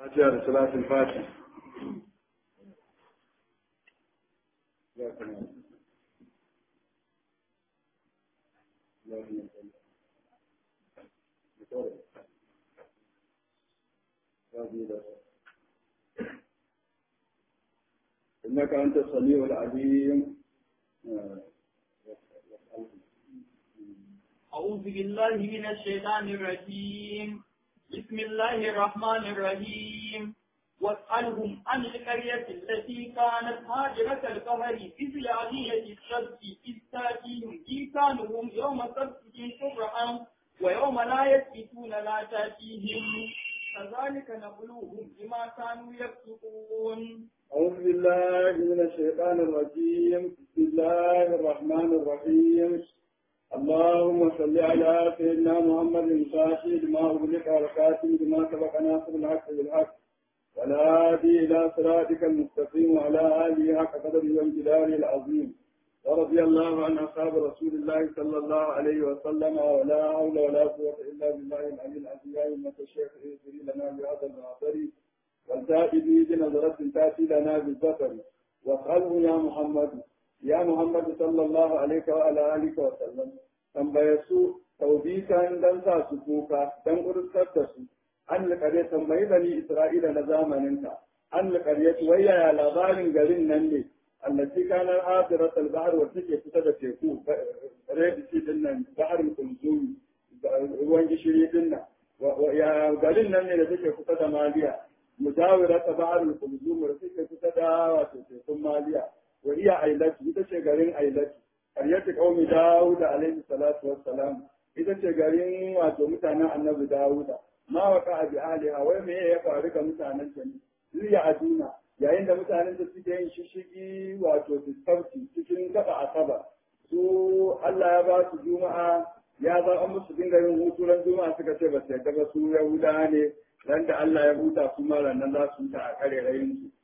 فاتحة لصلاة الفاتحة إنك أنت السميع العليم أعوذ بالله من الشيطان الرجيم بسم الله الرحمن الرحيم واسألهم عن القرية التي كانت هاجرة القمر إذ يعدية السبت إذ تأتيهم إيكانهم يوم سبتهم شرعا ويوم لا يسبتون لا تأتيهم كذلك نبلوهم بما كانوا يفسقون أعوذ بالله من الشيطان الرجيم بسم الله الرحمن الرحيم اللهم صل على سيدنا محمد الفاتح لما أغلق والكاتب لما سبق ناصر الحق بالحق والهادي إلى صراطك المستقيم وعلى آله حق قدره وامتداره العظيم ورضي الله عن أصحاب رسول الله صلى الله عليه وسلم ولا حول ولا قوة إلا بالله العلي العظيم يا أمة الشيخ اغفر لنا بهذا المعصر والتأتي به بنظرة تأتي لنا بالبصر واسأله يا محمد يا محمد صلى الله عليه وعلى آله وسلم tambaye su taubikan dan sa su kuka dan urusar da su an liƙare tambayi bani isra'ila na zamaninka an liƙare su wayaya labarin garin nan ne allati kanar hadirat al-bahr wa take kusa da teku red sea din nan bahr kulzumi ruwan gishiri din nan ya garin nan ne da take kusa da maliya mujawirat bahr kulzum da take kusa da wato tekun maliya wa iya ailati ita ce garin ailati qaryatu qaumi daud alaihi salatu wassalam ita ce garin wato mutanen annabi dawuda ma waka bi aliha wai me ya faru ga mutanen ta ne liya aduna yayin da mutanen da suke yin shishigi wato diskarti cikin gaba asaba su Allah ya ba su juma'a ya za an musu dinga yin hutu ran juma'a suka ce ba su yarda ba su yahuda ne ran da Allah ya huta su ma nan za su huta a karerayin su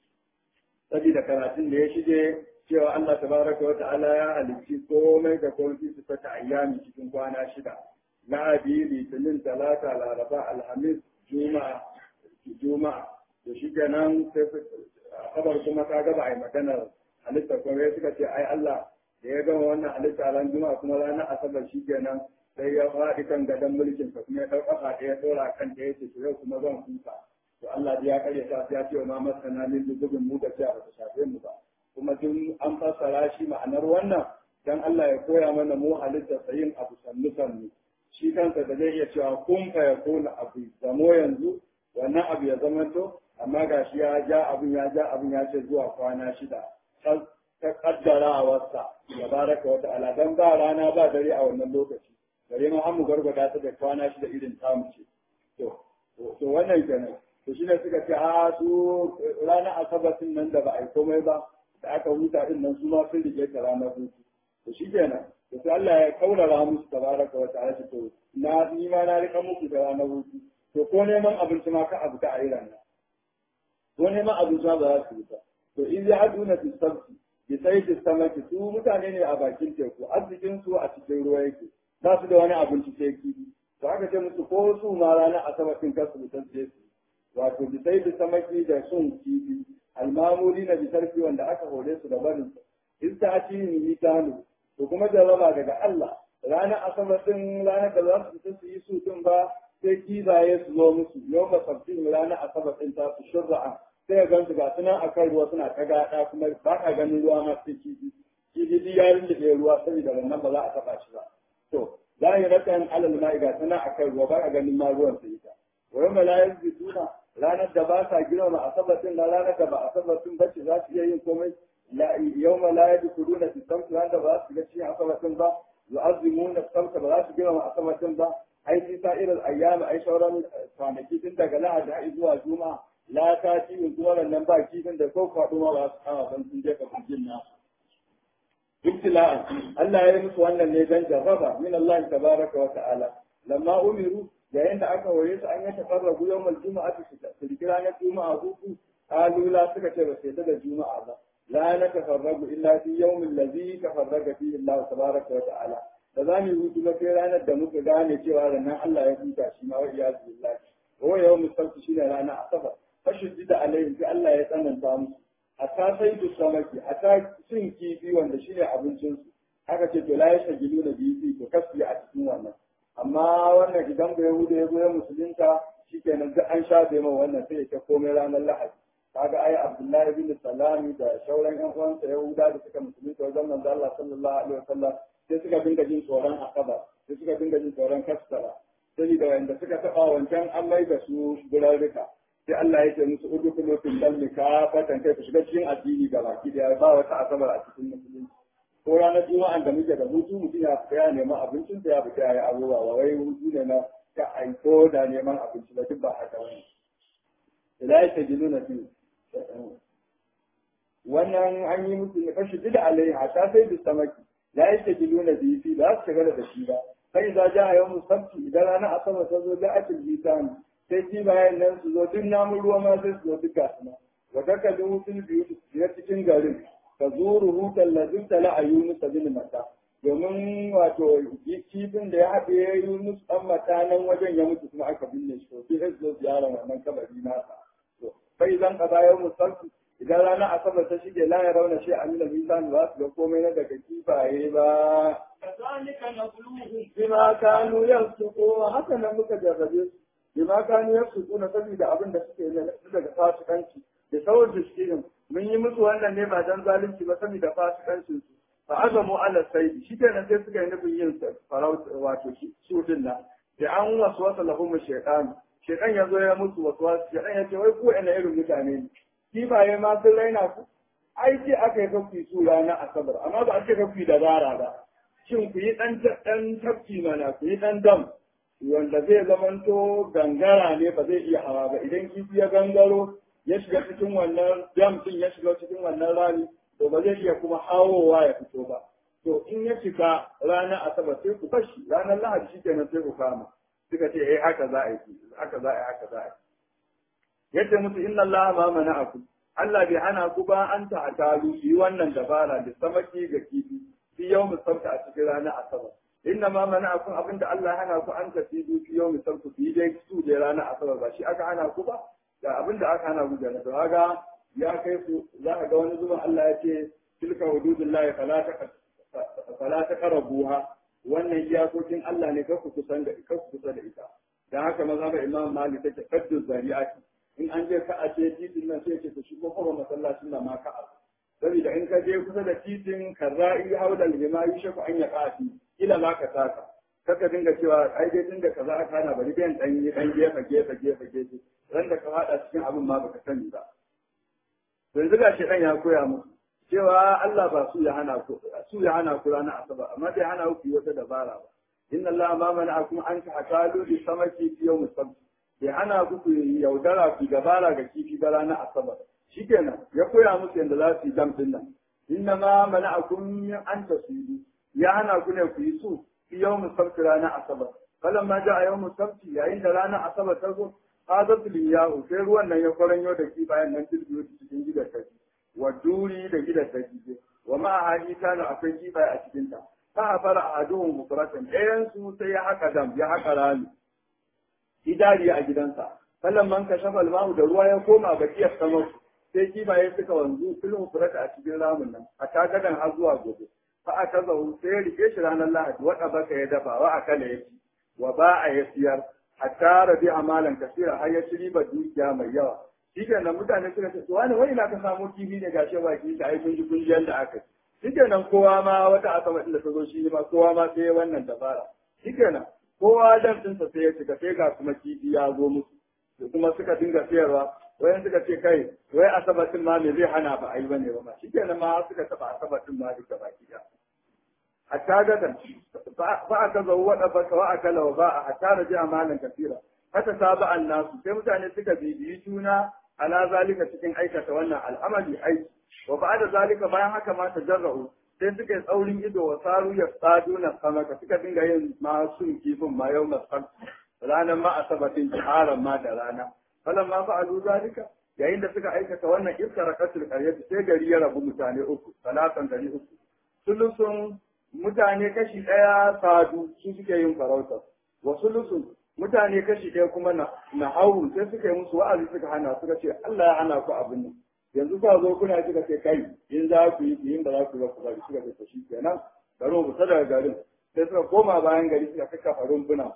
saboda karatun da ya shige cewa Allah tabaraka wa ta'ala ya halicci komai da komai su fata ayyami cikin kwana shida lahadi litinin talata laraba alhamis juma'a juma'a to shi kenan sai kabar kuma ka gaba ai maganar halitta kuma ya suka ce ai Allah da ya gama wannan halitta ran juma'a kuma ranar asabar shi kenan sai ya faɗi kan gadon mulkin sa kuma ya ɗau ƙafa ɗaya ɗora kan ɗaya ce to yau kuma zan huta to Allah ya karya ta ya ce wa ma masana min dubin mu da cewa ba ta shafe mu ba kuma duk an fassara shi ma'anar wannan dan Allah ya koya mana mu halitta sayin abu sannu sannu shi kansa da zai iya cewa kun fa ya kona abu zamo yanzu wannan abu ya zama to amma ga shi ya ja abin ya ja abin ya ce zuwa kwana shida ta kaddarawarsa ya baraka wata ala dan ba rana ba dare a wannan lokaci gare ma an mu gargada ta da kwana shida irin tamu ce to to wannan kenan to shine suka ce a su ranar asabatin nan da ba a yi komai ba da aka huta din nan su ma sun rike ta ranar hutu to shi kenan to sai Allah ya kaurara musu tabaraka wa ta'ala to na ni ma na rika muku da ranar hutu to ko neman abinci ma ka abu ta a yi ranar ko neman abinci ma ba za su yi ba to in ya aduna fi sabti bi sai fi samaki su mutane ne a bakin teku arzikin su a cikin ruwa yake ba su da wani abinci sai kifi to aka ce musu ko su ma ranar asabatin kasu mutan sai su wato bi sai fi samaki da sun kifi almamuri na bisarfi wanda aka hore su da barin in ta ci ni tanu to kuma jarraba daga Allah ranar asabar din ranar da za su fita su yi su din ba sai kizaye su zo musu yau ba sabtin ranar asabar din ta su shurra'a sai ga gansu ga sunan akan ruwa suna ta gada kuma ba ka ganin ruwa ma sai kifi kifi duk ya rinda ruwa saboda wannan ba za a taba shi ba to za yi rakan alal ma'i ga sunan akan ruwa ba ka ganin ma ruwan sai ta wa yau malayar bituna ranar da ba sa girma asabatin da ranar da ba asabatin ba ce za su iya yin komai yau ma la yadda kudu na sistam ranar da ba su ga cikin asabatin ba yu'azzimu na samta ba za su girma asabatin ba ai sai sa irin ayyama ai sauran kwanaki tun daga lahadi har zuwa juma'a la ta ci zuwa nan ba kifin da ko kwaɗo ma ba su kama ban sun je ka kujin na ibtila'an Allah ya yi musu wannan ne dan jarraba min Allah tabaraka wa ta'ala lamma umiru yayin da aka waye su an yi tafarragu yawmal juma'a su rikira na juma'a hutu alula suka ce ba sai da juma'a ba la na tafarragu illa fi yawmin ladhi tafarraga fihi Allah tabaraka wa ta'ala da za mu hutu ba sai ranar da muka gane cewa ranar Allah ya huta shi ma wa iyazu billahi wa yawmul sabt shine ranar asabar fa fashiddi da alayhim sai Allah ya tsananta musu hatta sai du samaki hatta cin kifi wanda shine abincin su haka ce to la yashagilu na biyi to kasu a cikin wannan amma wannan idan bai yahuda ya zo ya musulunta shikenan duk an shafe ma wannan sai ya ta komai ranar lahadi kaga ai abdullahi bin salami da shauran yan uwansa yahuda da suka musulunta wajen manzo Allah sallallahu alaihi wasallam sai suka dinga jin tsoron akaba sai suka dinga jin tsoron kasara sai da wanda suka taba wancan an mai da su gurarruka sai Allah ya ce musu udkhulu fil dalmi kafatan kai ku shiga cikin addini ga baki da ba wata asabar a cikin musulunci ko ranar juma'an da muke da hutu mutum ya fita ya neman abincin da ya fita ya yi abubuwa ba wai hutu ne na ka aiko da neman abinci ba duk ba haka wani ila ya ta gilu na biyu wannan an yi musu ne kashi duk da alayhi hata sai da samaki la ya ta gilu na biyu fi ba su shagala da shi ba kai za ja a yau musabti idan ranar asabar ta zo da akil bisani sai ji bayan nan su zo duk namun ruwa ma sai su zo duk gasu ma wa dakalin fil biyu cikin garin ka zuru hutan lazin tala a Yunus bin Mata domin wato kifin da ya haɗe Yunus ɗan Mata nan wajen ya mutu kuma aka binne shi to sai zo ziyarar wannan kabari nasa to bai zan kaza yau musalli idan rana asabar ta shige la ya rauna shi amina misan ba su ga komai na daga kifaye ba كذلك نبلوهم bima kanu yasqu haka nan muka jarrabe su bima kanu yasqu na saboda abin da suke yi daga fasikanci da sauran da suke mun yi musu wannan ne ba dan zalunci ba saboda fasikancin su fa azamu ala saidi shi kenan sai suka yi nufin yin farauta wato su din nan da an waswasa lahum shaytan shaytan ya zo ya musu waswasa shaytan ya ce wai ku ina irin mutane ne kifaye ma sun raina ku ai ce aka yi kafi su ranar asabar amma ba a ce kafi da bara ba shin ku yi dan dan tafki mana ku yi dan dam wanda zai zamanto gangara ne ba zai iya hawa ba idan kifi ya gangaro ya shiga cikin wannan dam din ya shiga cikin wannan rami to ba zai iya kuma hawowa ya fito ba to in ya shiga ranar asabar sai ku fashi ranar lahadi shi kenan sai ku kama suka ce eh haka za a yi haka za a yi haka za a yi yadda musu inna Allah ma mana'akum Allah bai hana ku ba an ta atalu yi wannan dabara da samaki ga kifi fi yau sabta a cikin ranar asabar inna ma mana'akum abinda Allah hana ku an tafi fi yau sabta fi dai su da ranar asabar ba shi aka hana ku ba ga abin da aka hana guda na kaga ya kai su za ka ga wani zuban Allah ya ce tilka hududullahi fala ta fala ta qarabuha wannan iyakokin Allah ne kar ku kusan da kar ku kusa da ita dan haka maza ba Imam Malik take kaddu zari'ati in an je ka a ce titin nan sai ce ku shigo kuma masallacin nan ma ka a saboda in ka je kusa da titin karra'i haula al-hima yushaku an yaqati ila ma ka taka kaka dinga cewa ai dai tunda kaza aka hana bari dan dan yi dan gefe gefe gefe gefe ran da ka fada cikin abin ma baka sani ba yanzu ga shi dan ya koya musu cewa Allah ba su ya hana ku su ya hana ku ranar asaba amma bai hana ku yi wata dabara ba inna Allah ma mana'akum an ta'talu bi samaki fi yawm sabt bai hana ku ku yaudara ku dabara ga kifi ba ranar asaba shikenan ya koya musu yadda za su yi dam din nan inna ma mana'akum an tasidu ya hana ku ne ku yi su fi yawm sabt ranar asaba falamma ja'a yawm sabt yayin da ranar asaba ta zo hadatul yahu sai ruwan nan ya kwaranyo da kifayen nan tilbiyo cikin gidan kaji wa duri da gidan kaji wa ma haji kana akwai kifaye a cikin ta fa fara ahaduhum bukratan ɗayan su sai ya haka dam ya haka rami idari a gidansa fallan man ka shafa almahu da ruwa ya koma ga kiyar samar sai kifaye suka wanzu filin furata a cikin ramin nan a tagadan har zuwa gobe fa aka zahu sai ya rike shi ranar lahadi wada baka ya dafa wa akala ya ci wa ba a ya siyar hatta rabi amalan kasira har ya ci riba dukiya mai yawa shi nan mutane suka ce wani wani na ka samu kifi ne gashi ba ki ta ai kun ji kun ji yanda aka ci shi nan kowa ma wata asama din da ta zo shi ma kowa ma sai wannan dabara shi nan kowa dan dinsa sai ya cika sai ga kuma kifi ya zo musu da kuma suka dinga sayarwa wayan suka ce kai wai asabatin ma me zai hana ba ai bane ba shi nan ma suka taba asabatin ma duka baki da hatta gadan fa aka zo wada fa wa akala wa ba hatta raja malan kasira haka saba annasu sai mutane suka bibiyi juna ala zalika cikin aikata wannan al'amali aiki wa ba'da zalika bayan haka ma tajarra'u sai suka yi tsaurin ido wa saru ya tsaduna samaka suka dinga yin masu kifin ma yau masar ranar ma asabatin jiharan ma da rana falan ma fa'alu zalika yayin da suka aikata wannan iskara kasul qaryati sai gari ya rabu mutane uku salatan gari uku sulusun mutane kashi ɗaya sadu su suke yin farauta wa sulusun mutane kashi ɗaya kuma na na hawu sai suka yi musu wa'azi suka hana suka ce Allah ya hana ku abin nan yanzu ka zo kuna suka ce kai in za ku yi in ba za ku yi ba ku bari suka ce to shi kenan bari mu fita daga garin sai suka koma bayan gari suka kakkafa rumbuna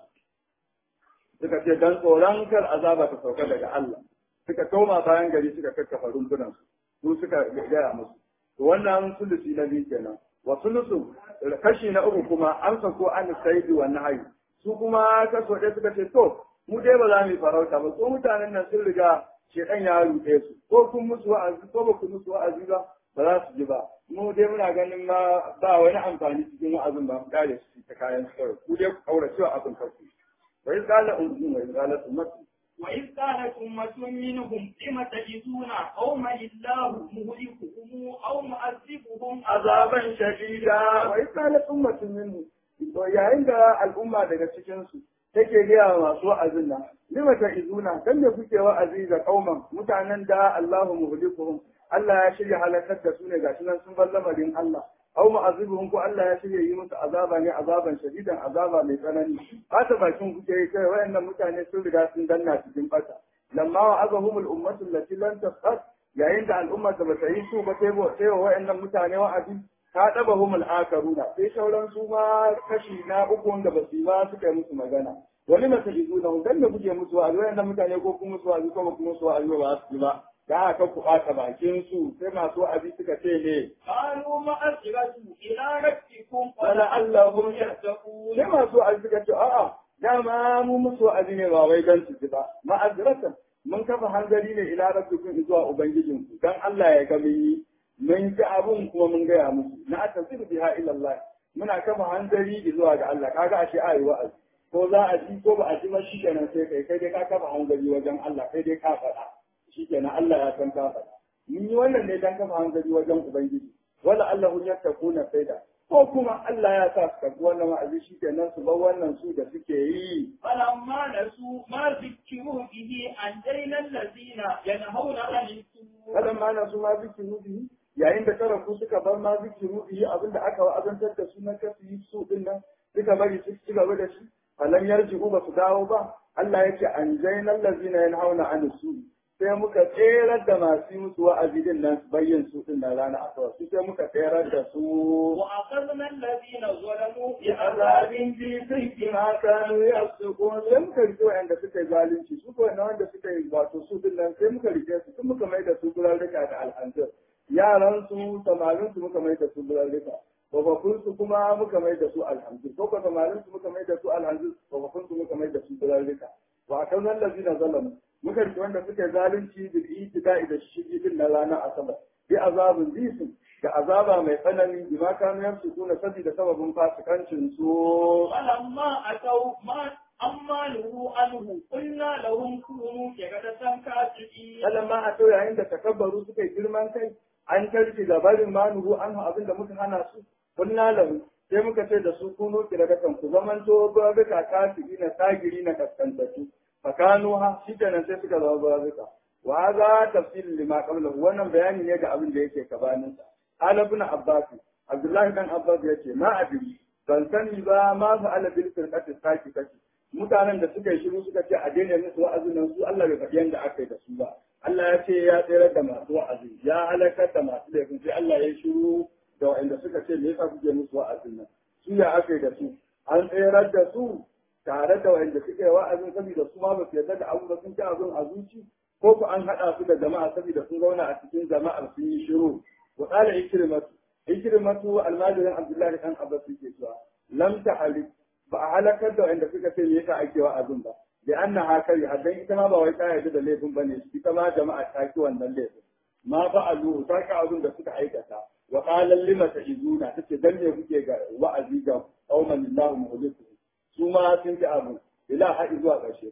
suka ce dan tsoron kar azaba ta sauka daga Allah suka koma bayan gari suka kakkafa rumbunan su suka gaya musu to wannan sulusi na biyu kenan wa sulusu kashi na uku kuma an sako an saidi wa nahayi su kuma kaso ɗaya suka ce to mu dai ba za mu yi farauta ba ko mutanen nan sun riga shekan ya ruɗe su ko kun musu wa'azi ko ba ku musu wa'azi ba ba za su ji ba mu dai muna ganin ma ba wani amfani cikin wa'azin ba mu kare su ta kayan su kawai ku dai ku kaurace wa abin karku wa iz qala ummu wa iz qalat ummatu وإذ قالت أمة منهم لم تجدون قوما الله مهلكهم أو معذبهم azaban shadida wa iz qalat ummatun minhum to yayin da al'umma daga cikin su take gaya wa masu wa'azin nan lima ta izuna dan me kuke wa'azi ga kauman mutanen da Allahu muhlikuhum Allah ya shirya halakar da su ne gashi nan sun bar lamarin Allah aw mu'azibuhum ko Allah ya shirya yi musu azaba ne azaban shadidan azaba mai tsanani fata bakin kuke yi kai wayannan mutane sun riga sun danna cikin bata lamma wa'azahum al-ummatu allati lam tasqat yayin da al'umma da bata yi su ba sai sai wayannan mutane wa'azi ta daba humul akaruna sai sauran su ma kashi na uku wanda ba su yi ba suka yi musu magana wani mata izu na dan da kuke musu wa'azi wayannan mutane ko kuma musu wa'azi ko ba kuma musu wa'azi ba su yi ba da aka ku ɓata bakin su sai masu wa'azi suka ce ne قالوا معذرة إلى ربكم ولعلهم يتقون sai masu wa'azi suka ce a'a dama mu musu wa'azi ne ba wai dan su ji ba ma'azratan mun kafa hanzari ne ila rabbikum zuwa ubangijinku dan Allah ya ga mun yi mun ji abun kuma mun gaya musu na atasiru biha ila Allah muna kafa hanzari zuwa ga Allah kaga ashe ayi wa'azi ko za a ji ko ba a ji ba shikenan sai kai kai dai ka kafa hanzari wajen Allah kai dai ka faɗa shikenan Allah ya san ka faɗa mun yi wannan ne dan kafa hanzari wajen ubangiji wala Allahu yattaquna saida ko kuma Allah ya sa su karɓi wannan wa'azi shikenan su bar wannan su da suke yi فلما نسوا ما ذكروا به أنجينا الذين ينهون عن السوء kalan ma na su ma zikiru bihi yayin da tarafu suka bar ma zikiru bihi abinda aka wa'azantar da su na kasu yi su din nan suka bari su ci gaba da shi falan yarji'u ba su dawo ba Allah ya ce an jainal lazina yanhauna an su sai muka tserar da masu yi musu wa'azi din nan su bayyin su din nan rana asabar su sai muka tserar da su وأخذنا الذين ظلموا بعذاب جيد بما كانوا يفسقون sai muka rike wa'anda suka yi zalunci su ko na wanda suka yi wato su din nan sai muka rike su sun muka mai da su gurarrika da al'anzir yaran su samarin su muka mai da su gurarrika babakun su kuma muka mai da su alhamdu ko ko samarin su muka mai da su alhamdu babakun su muka mai da su gurarrika wa akan nan lazina zalamu muka rike wanda suka yi zalunci bil itida'i da shigi din na ranar asabar bi azabin zisin da azaba mai tsanani bima kanu yamsukuna saboda sababin fasikancin su فلما أتوا ما أما نهوا عنه قلنا لهم كونوا كردة كاسدين sannan ma a to yayin da takabbaru suka yi girman kai an tarki da barin manuhu an abin da muka hana su kunna lahu sai muka ce da su kuno kiradatan ku zaman to babika kasiri na sagiri na kaskantatu fakanu ha shi kenan sai suka zama babika wa hadha tafsir lima qablahu wannan bayani ne ga abin da yake gabanin sa ala ibn abbas abdullahi dan abbas yace ma adri ban sani ba ma fa ala bil firqati saki kaci mutanen da suka yi shiru suka ce a daina musu wa'azin nan su Allah bai faɗi yanda aka yi da su ba Allah ya ce ya tsere da masu wa'azi ya halakar da masu laifin sai Allah ya shiru da waɗanda suka ce me yasa kuke musu wa'azin nan su ya aka yi da su an tserar da su tare da waɗanda suka yi wa'azin saboda su ma ba su yarda da abu ba sun ci abin a zuci ko ku an haɗa su da jama'a saboda sun zauna a cikin jama'ar sun yi shiru wa qala ikrimatu ikrimatu almajirin abdullahi dan abbas yake cewa lam tahalik ba a halakar da wanda suka ce me yasa ake wa'azin ba da anna hakari haddan ita ma ba wai ta yarda da laifin bane ita ma jama'a ta ki wannan laifin ma fa'alu ta ka abin da suka aikata wa qala lima ta'izuna tace dan ne kuke ga wa'azi ga qauman lillahi muhliku su ma sun ci abu ila haɗi zuwa ƙarshe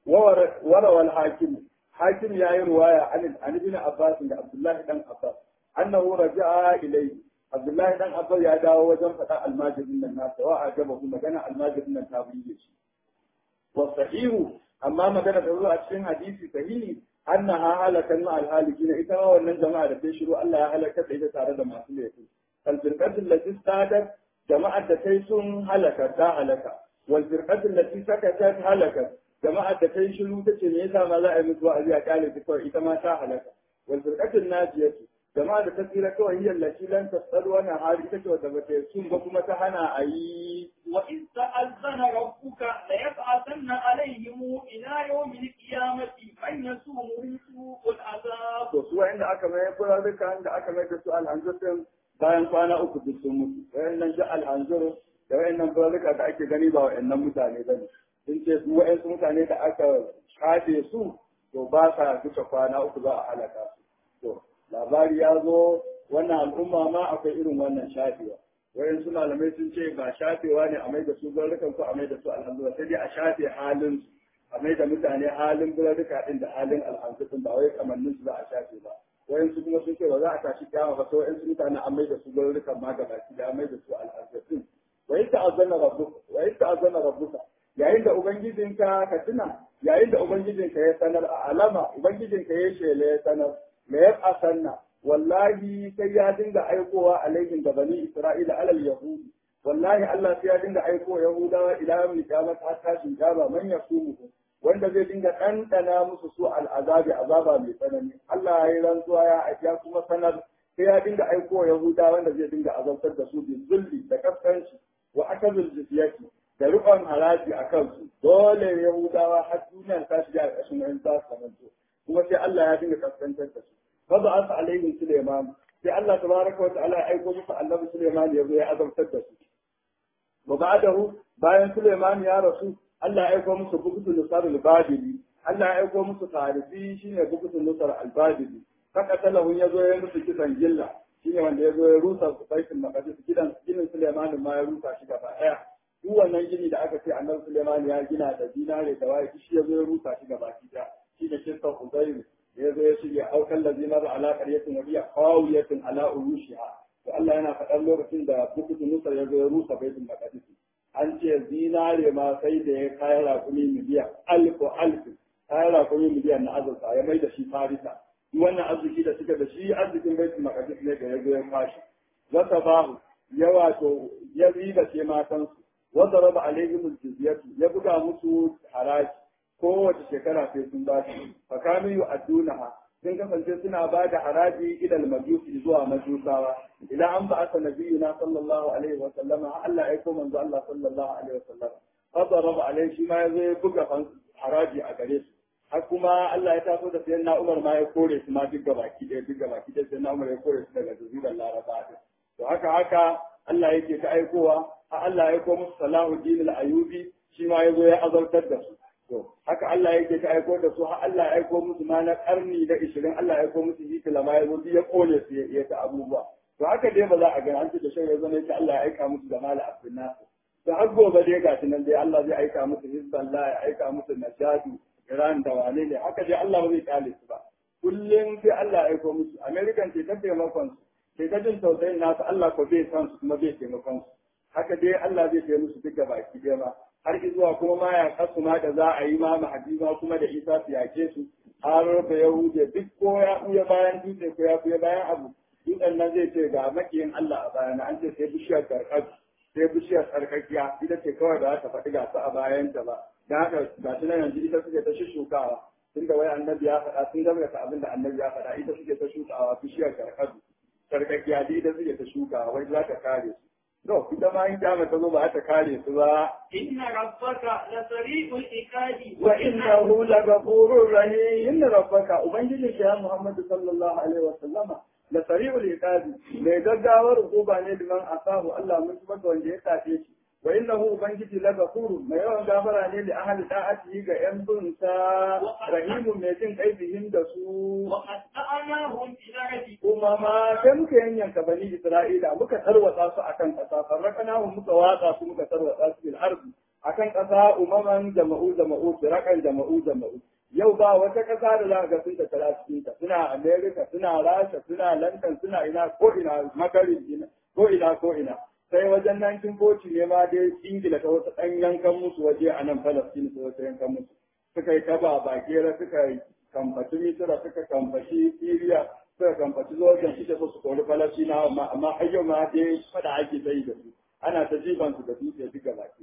wara wal hakim hakim yayi ruwaya an an ibn abbas da abdullahi dan abbas annahu raja'a ilayhi abdullahi dan abbas ya dawo wajen faɗa almajirin nan nasa wa ajaba kuma magana almajirin nan ta burge shi wa sahihu amma magana da zuwa cikin hadisi sahihi annaha halakan ma alhalikina ita ma wannan jama'a da ta shiru Allah ya halaka da ita tare da masu laifi kalbirkatin lati sadar jama'ar da ta sun halaka ta halaka wal firqatu allati sakatat halakat jama'a da ta yi shiru ta ce me yasa ma za a yi musu wa'azi a kyale ta kawai ita ma ta halaka wal firqatu najiyatu jama'a da ta tsira kawai hiyar lati lan tasalu wannan hali ita ce wadda bata sun ba kuma ta hana a yi وإذ تأذن ربك ليبعثن عليهم إلى يوم القيامة من يسومهم سوء العذاب to su wa'inda aka mai burarruka da aka mai da su alhanzur din bayan kwana uku duk sun mutu wa'innan ji alhanzur da wa'innan burarruka da ake gani ba wa'innan mutane ba ne sun ce su wa'insu mutane da aka shafe su to ba sa duka kwana uku za a halaka su to labari ya zo wannan al'umma ma akwai irin wannan shafewa wayansu malamai sun ce ba shafewa ne a mai da su burarrukan ko a mai da su alhamdulillah sai dai a shafe halin su a mai da mutane halin burarruka din da halin alhamdulillah ba wai kamannin su za a shafe ba wayansu kuma sun ce ba za a tashi kyawa ba sai wayansu mutane an mai da su burarrukan ma gaba ki da an mai da su alhamdulillah wa yi ta'azzana rabbuka wa yi ta'azzana rabbuka yayin da ubangijinka ka tuna yayin da ubangijinka ya sanar a alama ubangijinka ya shele ya sanar me ya asanna wallahi sai ya dinga aikowa alaihim da bani isra'ila alal yahudi wallahi Allah sai ya dinga aiko yahudawa ila yawmil qiyamah har tashin kiyama man yasumu wanda zai dinga ɗanɗana musu su al'azabi azaba mai tsanani Allah ya yi rantsuwa ya ya kuma sanar sai ya dinga aiko yahudawa wanda zai dinga azabtar da su bi zulli da kaskanci wa akazul jizyati da riƙon haraji a kansu dole yahudawa har duniya ta shiga a ƙashin wani ta samanto kuma sai Allah ya dinga kaskantar da su fa asa alaihim suleiman sai Allah tabaraka wa ta'ala ya aiko musu annabi suleiman ya zo ya azabtar da su wa ba'dahu bayan suleiman ya rasu Allah ya aiko musu bukutul nusar al-badili Allah ya aiko musu tarifi shine bukutul nusar al-badili kaka talahu ya zo ya musu kisan gilla shine wanda ya zo ya rusa baitul maqdis gidan ginin suleiman ma ya rusa shi gaba daya duk wannan gini da aka ce annabi Suleiman ya gina da dinare da waye shi ya zo ya rusa shi gaba ɗaya shi da kirkan Uzairu ya zo ya shige aukan lazina da ala qaryatin wa hiya qawiyatin ala urushiha to Allah yana faɗan lokacin da bukutu Musa ya zo ya rusa baitul maqdis an ce zinare ma sai da ya kai raƙumi miliyan alfu alfu kai raƙumi miliyan na azurfa ya mai da shi farisa duk wannan arziki da suka da shi arzikin baitul maqdis ne da ya zo ya fashi wata bahu ya wato ya riba ce matansu wanda raba alaihim jizyatu ya buga musu haraji kowace shekara sai sun ba shi fa kanu yu'addunaha sun kasance suna ba da haraji ilal majusi zuwa majusawa idan an ba aka nabiyuna sallallahu alaihi wa sallama Allah ya aiko manzo Allah sallallahu alaihi wa sallama fa raba alaihi shi ma ya zo ya buga haraji a gare su har kuma Allah ya taso da sayyidina Umar ma ya kore su ma duk gabaki ɗaya duk gabaki ɗaya sayyidina Umar ya kore su daga jazirar Laraba to haka haka Allah yake ta aikowa a Allah ya aiko musu Salahuddin al-Ayubi shi ma ya zo ya azartar da su to haka Allah yake ta aiko da su har Allah ya aiko musu ma na karni da 20 Allah ya aiko musu Hitler ma ya zo ya kone su ya ta abubuwa to haka dai ba za a ga an ce da shi ya zo ne Allah ya aika musu da mala abdul nasir to har gobe dai gashi nan dai Allah zai aika musu Hizballah ya aika musu Najadu Iran da wane ne haka dai Allah ba zai kale su ba kullum sai Allah ya aiko musu American ce ta taimakon su sai ta jin tausayin nasu Allah ko bai san su kuma bai taimakon su haka dai Allah zai taimaka musu duka baki ɗaya ma har zuwa kuma ma ya kasu ma da za a yi ma mahadi ma kuma da Isa su yake su har da Yahude duk ko ya buya bayan dutse ko ya buya bayan abu dutsen nan zai ce ga makiyin Allah a bayana an ce sai bishiyar karkar sai bishiyar tsarkakiya ita ce kawai da ta faɗi ga su a bayanta ba da haka ga shi nan yanzu ita suke ta shukawa tun da wai annabi ya faɗa sun gaskata abin da annabi ya faɗa ita suke ta shukawa bishiyar karkar sarkakiya da ita suke ta shukawa wai za ta kare su to ita ma in kyama ta zo ba ta kare su ba inna rabbaka la sari'ul iqabi wa innahu laghafurur rahim inna rabbaka ubangiji ya Muhammadu sallallahu alaihi wa sallama la sari'ul iqabi mai gaggawar hukuma ne liman asahu Allah mun tuba wanda ya tafe shi wa innahu ubangiji laghafurun mai yawan gafara ne da ahli da'ati ga yan bunsa rahimun mai jin kaifihim da su wa qatta'nahum fi ardi kuma ma sai muka yanyanka bani Isra'ila muka tarwatsa su akan ƙasa farrakana mu muka watsa su muka tarwatsa su bil ardi akan ƙasa umaman jama'u jama'u firakan jama'u jama'u yau ba wata ƙasa da za ga sun tattara cikin ta suna America suna Rasha suna London suna ina ko ina makarin ina ko ina ko ina sai wajen 1940 ne ma dai Ingila ta wata ɗan yankan musu waje a nan Palestine ta wata yankan musu suka yi kaba bakera suka yi kamfaci Misira suka kamfaci Syria suka kamfaci Jordan suke so su kori Falasina amma amma har yau ma dai fada ake ta yi da su ana ta jiban su da dutse duka baki da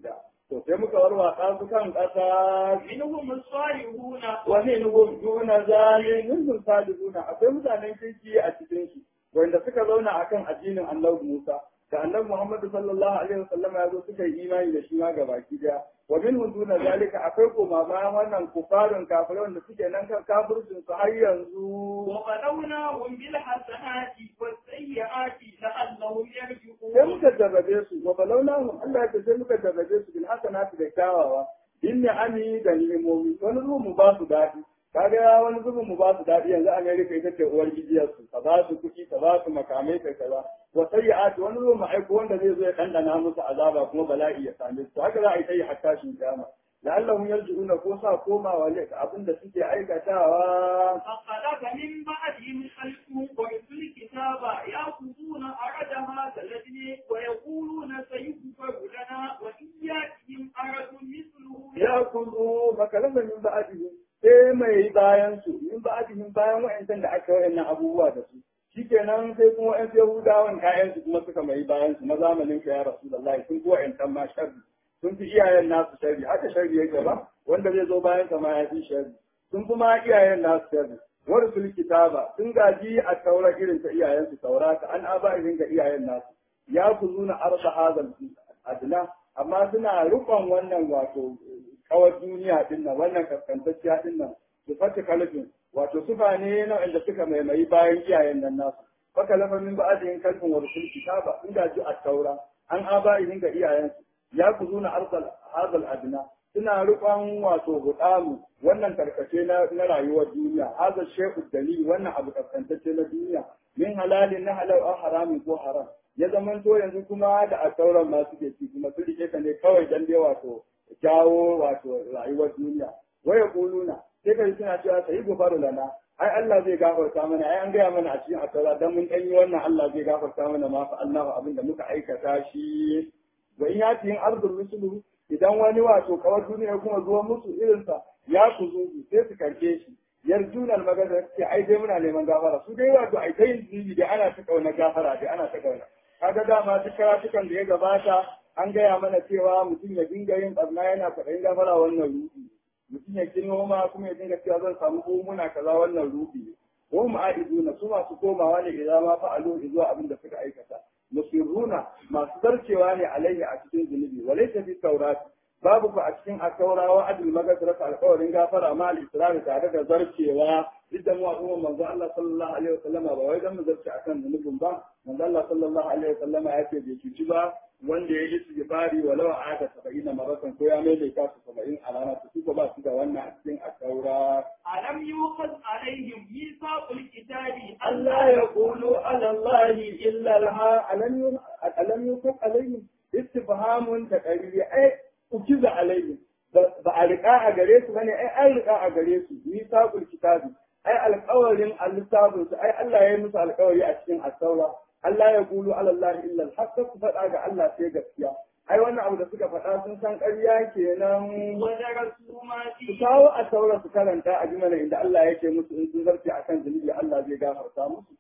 to sai muka warwatsa su kan ƙasa منهم الصالحون wa minhum duna zalim minhum salihuna akwai mutanen kirki a cikin su wanda suka zauna akan addinin Annabi Musa da Annabi Muhammad sallallahu alaihi wasallam ya zo suka yi imani da shi ma gabaki daya wa minhum duna zalika akwai koma bayan wannan kufarin kafirai wanda suke nan kan kafircin su har yanzu وبلوناهم بالحسنات والسيئات لعلهم sai يرجعون muka jarrabe su wa balawnahum Allah ya ce sai muka jarrabe su bil hasanati da kyawawa bin ni'ami da ni'imomi wani zuwa mu ba su daɗi kaga wani zuba mu ba su daɗi yanzu America ita ce uwar gijiyar su ka ba su kuɗi ka ba su makamai ka kaza wa sayyi'ati wani zuwa mu aiko wanda zai zo ya dandana musu azaba kuma bala'i ya same su haka za a yi ta yi hatta shi kiyama la'allahum yarji'una ko sa komawa ne ga abin da suke aikatawa فخلف من بعدهم خلف ورثوا الكتاب يأخذون أرد هذا الذي ويقولون سيغفر لنا وإن يأتهم أرد مثله ya kuzo makalama min ba'dihim sai mai bayan su min ba'dihim bayan wa'ancan da aka wayannan abubuwa da su shikenan sai kuma wa'an yahudawan kayan su kuma suka mai bayan su na zamanin ka ya rasulullahi sun kuwa wa'ancan ma sharri sun fi iyayen nasu sharri haka sharri yake ba wanda zai zo bayan ka ma ya fi sharri sun fi ma iyayen nasu sharri wani sul kitaba sun gaji a taura irin ta iyayen su taurata an aba irin ga iyayen nasu ya kuzuna arda hazal adna amma suna rukon wannan wato kawar duniya din nan wannan kaskantacciya din nan su fata kalfin wato sufa ne na wanda suka maimayi bayan iyayen nan nasu faka lafa min ba'adin kalfin wa rusul kitaba in gaji a taura an aba irin ga iyayensu ya kuzuna arzal hazal adna suna rukon wato hudamu wannan karkace na na rayuwar duniya hazal shehu dalil wannan abu kaskantacce na duniya min halalin na halal aw haramin ko haram ya zaman to yanzu kuma da a sauran ma suke ci kuma su rike ka ne kawai dan dai wato jawo wato rayuwar duniya waya kuluna sai kai suna cewa sai gofaru lana ai Allah zai gafarta mana ai an gaya mana a cikin asara dan mun danyi wannan Allah zai gafarta mana ma fa Allahu abinda muka aikata shi wa in yati in ardul rusulu idan wani wato kawar duniya kuma zuwa musu irinsa ya kuzu sai su karke shi yarjunan magana ce ai dai muna neman gafara su dai wato ai dai zubi da ana ta kauna gafara dai ana ta kauna kaga dama duk karatukan da ya gabata an gaya mana cewa mutum ya dinga yin barna yana faɗin gafara wannan ruɗi mutum ya kin noma kuma ya dinga cewa zan samu muna kaza wannan ruɗi ko ma'aiduna su masu komawa ne idan ma fa'alu zuwa abin da suka aikata musirruna masu zarcewa ne alaihi a cikin zunubi walaysa fi tawrati babu ku a cikin akaura wa adil magasrat alƙawarin gafara ma al-israr tare da zarcewa idan mu al'umma manzo Allah sallallahu alaihi wasallama ba wai dan mu zarce akan zunubin ba manzo Allah sallallahu alaihi wasallama ya ce bai cuci ba wanda ya yi istighfari walau a aka saba'ina maratan ko ya mai ka su saba'in a rana su suka ba su da wannan a cikin akaura ألم يؤخذ عليهم ميثاق الكتاب Allah ya kulu ala Allah illa alha alam alam yukun alaihim istifhamun da qariri ai ukiza alaihim ba a riƙa a gare su bane ai an riƙa a gare su misaqul kitabi ai alƙawarin al-littafin su ai Allah ya yi musu alƙawari a cikin as-saura Allah ya kulu ala Allah illa al-haqq su faɗa ga Allah sai gaskiya ai wannan abu da suka faɗa sun san ƙarya kenan ودرسوا ما su فيه kawo a saura su karanta a jimana inda Allah yake musu in sun zarce a kan zunubi Allah zai gafarta musu.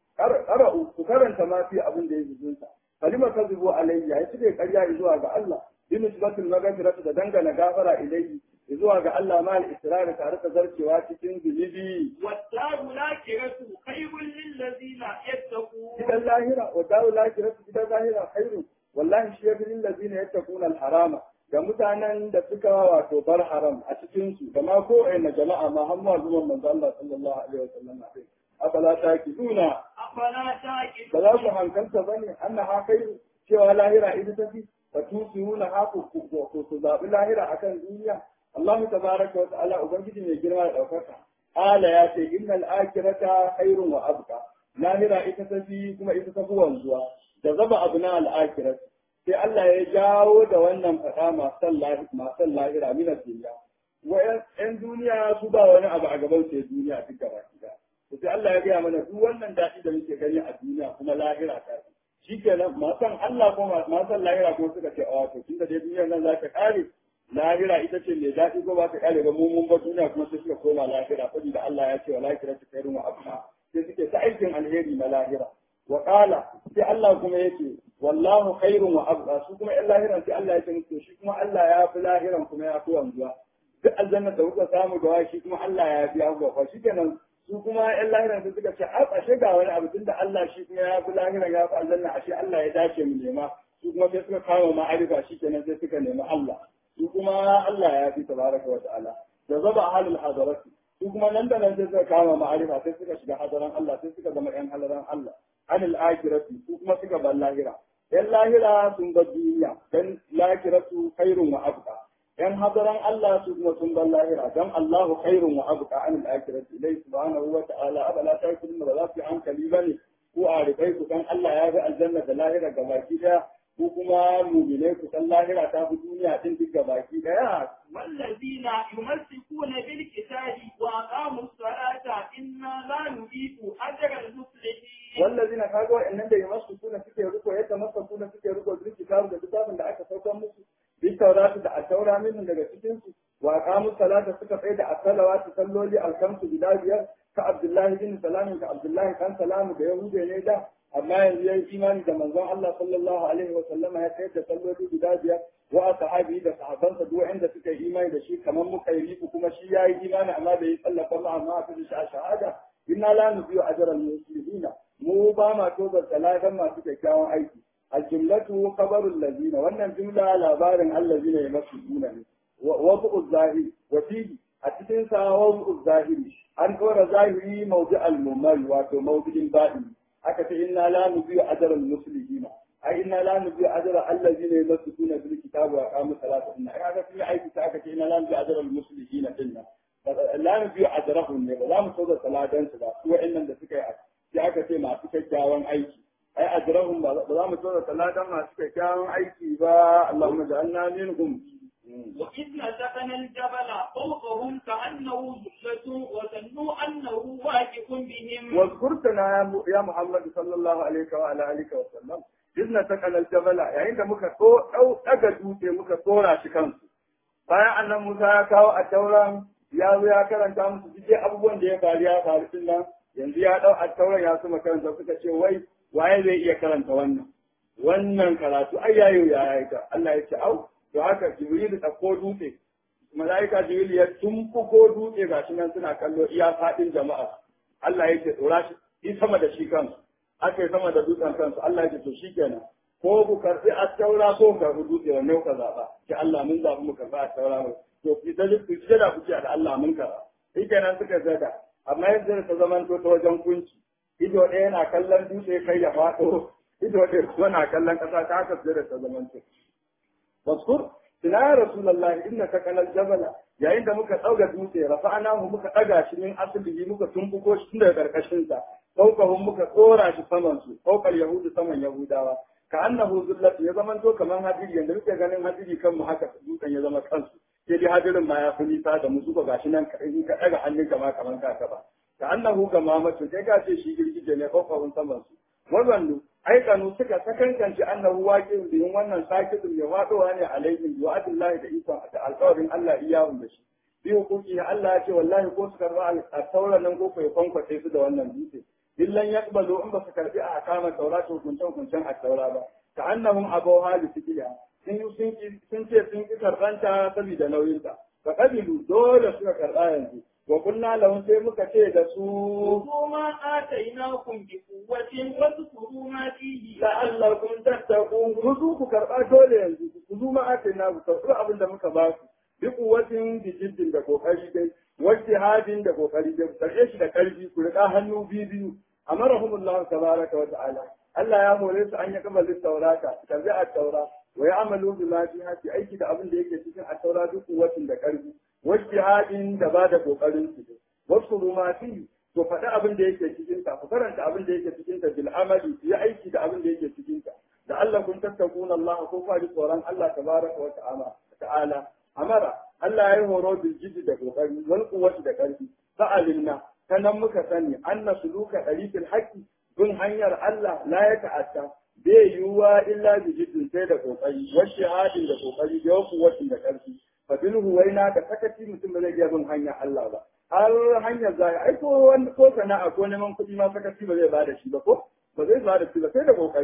Ƙara'u su karanta ma fi abin da ya zunta. Kalima ta zubo alayya ya cire ƙarya zuwa ga Allah. Bi nisbatul magfiratu da dangana gafara ilayhi zuwa ga Allah ma al-israr tare da zarcewa cikin zunubi. والدار الآخرة خير للذين يتقون Gidan lahira wa daru lahiratu gidan lahira khairu wallahi shi yafi lil ladina yattaquna al-harama ga mutanen da suka wato bar haram a cikin su da ma ko na jama'a ma har ma zuwan manzo Allah sallallahu alaihi wasallam afala taqiduna أفلا ba تعقلون za ku hankalta bane annaha khairu cewa lahira ita tafi fa tusiruna haku ku ku zabi lahira akan duniya Allah tabaraka wa ta'ala ubangiji mai girma da daukaka ala ya ce innal akhirata khairun wa abqa lahira ita tafi kuma ita tafi wanzuwa da zaba abu na al sai Allah ya jawo da wannan fada masu lahira masu lahira min duniya wa yan duniya su ba wani abu a gaban sai duniya duk gaba ɗaya to sai Allah ya gaya mana duk wannan daɗi da muke gani a duniya kuma lahira ta shi kenan masan Allah ko masan lahira kuma suka ce a wato tun da dai duniyar nan za ta ƙare lahira ita ce mai daɗi ko ba ta ƙare ba mu mun ba duniya kuma sai suka koma lahira saboda Allah ya ce wa lahira ta kairu wa abna sai suke ta aikin alheri na lahira wa qala sai Allah kuma yake wallahu khairun wa abqa su kuma yan lahiran sai Allah ya ce musu shi kuma Allah ya fi lahiran kuma ya fi wanzuwa duk aljanna da kuka samu da wai shi kuma Allah ya fi abuwa shi kenan su kuma yan lahiran sai suka ce a ashe ga wani abu tunda Allah shi kuma ya fi lahiran ya fi aljanna ashe Allah ya dace mu nema su kuma sai suka kama ma'arifa shi kenan sai suka nemi Allah su kuma Allah ya fi tabaraka wa ta'ala da zaba halul hadarati su kuma nan da nan sai suka kama ma'arifa sai suka shiga hadaran Allah sai suka zama yan hadaran Allah anil akhirati su kuma suka bar lahira yan lahira sun bar duniya dan lahiratu khairun wa abqa yan hadaran Allah su kuma sun bar lahira dan Allahu khairun wa abqa anil akhirati ilai subhanahu wa ta'ala abala ta kun ba za su hankali bane ko a rifai ku dan Allah ya ga aljanna da lahira gabaki daya ko kuma mumine ku san lahira ta fi duniya din duk gabaki daya والذين يمسكون بالكتاب وأقاموا الصلاة إنا لا نضيع أجر المصلحين wallazina kaga wa'annan da yamassu kuna suke riko ya tamassa kuna suke riko duk kitabun da kitabun da aka saukar musu bi tauratu da ataura min daga cikin su wa qamu salata suka tsaya da asalawatu salloli alkamsu guda biyar ka abdullahi bin salam ka abdullahi kan salamu da yahude ne da amma yanzu yayi imani da manzon Allah sallallahu alaihi wa sallama ya tsaya da salloli guda biyar wa sahabi da sahabansa duk wanda suka yi imani da shi kamar muka yi kuma shi yayi imani amma bai yi sallafa ma amma a fi shahada inna la nubiyu ajral muslimina mu ba ma tobar talagan masu kyakkyawan aiki aljumlatu khabarul ladina wannan jumla labarin allazina ya masu duna ne wa bu'u zahiri wa fihi a cikin sa wa bu'u zahiri an dora zahiri mawdi al mumal wato mawdin ba'i aka ce inna la nubiyu ajral muslimina ai inna la nubiyu ajra allazina yamassukuna bil kitabi wa aqamu salata inna ai aka fi aiki ta aka ce inna la nubiyu ajral muslimina dinna la nubiyu ajrahum ne ba za mu tobar talagan su ba su wa'annan da suka yi sai aka ce masu kyakkyawan aiki ai ajrahum ba za mu tsora taladan masu kyakkyawan aiki ba Allahumma ja'alna minhum وإذ نتقنا الجبل فوقهم كأنه ظلة وظنوا أنه واقف بهم واذكرتنا يا محمد صلى الله عليه وعلى آله وسلم إذ نتقنا الجبل يعني da muka ɗau ɗaga dutse muka tsora shi kansu bayan annan Musa ya kawo a tauran ya zo ya karanta musu duk abubuwan da ya faru ya faru din nan yanzu ya ɗau a tauran ya su makaranta suka ce wai waye zai iya karanta wannan wannan karatu ai yayo ya yi ka Allah ya ce au to haka Jibril da ko dutse malaika Jibril ya tumfuko dutse gashi nan suna kallo iya fadin jama'a Allah ya ce dora shi yi sama da shi kansu aka yi sama da dutsen kansu Allah ya ce to shikenan ko ku karbi a taura ko ku karbi dutse wanne ka zaba ki Allah mun zabi mu karbi a taura to ki da ku ji da ku ce da Allah mun karba shikenan suka zada amma yanzu ta zaman to ta wajen kunci ido ɗaya na kallon dutse kai ya faɗo ido ɗaya kuma na kallon ƙasa ta haka da ta zaman to waskur ina ya rasulullahi inna ka kalal jabala yayin da muka ɗauga dutse rafa'ana mu muka ɗaga shi min asali muka tumbuko shi tun daga ƙarƙashin sa fawqahum muka tsora shi saman su fawqal yahudu saman yahudawa ka annahu zullatu ya zaman to kaman hadiri yanda muke ganin hadiri kanmu haka dutsen ya zama kansu sai dai hadirin ma ya fi nisa da musu ba gashi nan in ka ɗaga hannun kama kaman ka ba ka annahu ga mamatu sai ka ce shi girgije ne kofafun saman su wazannu aikanu suka sakankance annahu waqi'un bihin wannan sakidun ya wadowa ne alaihim wa adillahi da ikon da alƙawarin Allah iyahun da shi bi hukuki Allah ya ce wallahi ko su karba al-taura nan ko kai kwankwace su da wannan dutse illan yaqbalu in ba su karbi a kama taura to hukuncen hukuncen at-taura ba ka annahum abaw hali sikiya sun sun ce sun ki karbanta saboda nauyinta fa qabilu dole suka karba yanzu wa kunna lahum sai muka ce da su خذوا ما آتيناكم بقوة واذكروا ما فيه la'allakum tattaqun kuzu ku karba dole yanzu kuzu ma ake na ku karba abin da muka ba ku bi kuwatin bi jiddin da kokari dai wajtihadin da kokari dai ku karbe shi da karfi ku rika hannu biyu biyu amarahumullahu tabaraka wa ta'ala Allah ya hore su an yi kamalin taurata karbi a taura wa ya'malu bima fiha fi aiki da abin da yake cikin a taura duk kuwatin da karfi wajtihadin da ba da kokarin su wasu ruma fi to faɗi abin da yake cikin ta ku karanta abin da yake cikin ta bil amali yi aiki da abin da yake cikin ta da Allah kun tattakun Allah ko fa ji tsoron Allah tabaraka wa ta'ala ta'ala amara Allah ya yi horo bil jiddi da kokari wal quwwati da karfi fa'alinna sanan muka sani anna suluka dariqil haqqi bin hanyar Allah la ya ta'atta bai yiwuwa illa bi jiddin sai da kokari wa shahadin da kokari da quwwatin da karfi fa bil huwaina da sakaci mutum ba zai iya bin hanyar Allah ba har hanyar zai ai ko wani ko sana'a ko neman kuɗi ma sakaci ba zai bada shi ba ko ba zai bada shi ba sai da kokari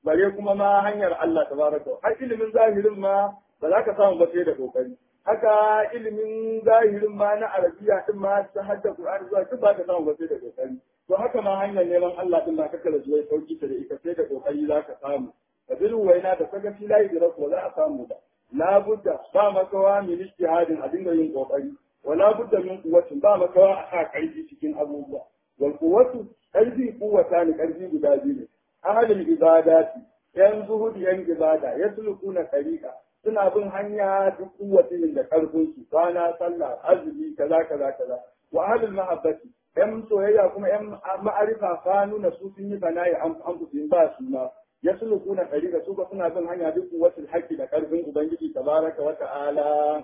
bare kuma ma hanyar Allah tabaraka har ilimin zahirin ma ba za ka samu ba sai da kokari haka ilimin zahirin ma na arabiya din ma ta hadda Qur'ani zuwa duk ba ka samu ba sai da kokari to haka ma hanyar neman Allah din ma kaka da zuwa sauki ta da ita sai da kokari za ka samu ka bi waina da kaga fi layi da ko za a samu ba la budda ba makawa min ijtihadin a dinga yin kokari wala budda min quwwatin ba makawa a sa karfi cikin abubuwa wal quwwatu karfi quwwata ne karfi guda biyu ne ahalul ibadati yan zuhudi yan ibada yaslukuna tariqa suna bin hanya duk kuwatin da karfin su rana sallah azumi kaza kaza kaza wa ahlul mahabbati yan soyayya kuma yan ma'arifa fa nuna su sun yi bana'i an an su ba su ma yaslukuna tariqa su ba suna bin hanya duk kuwatin haƙƙi da karfin ubangiji tabaraka wa ta'ala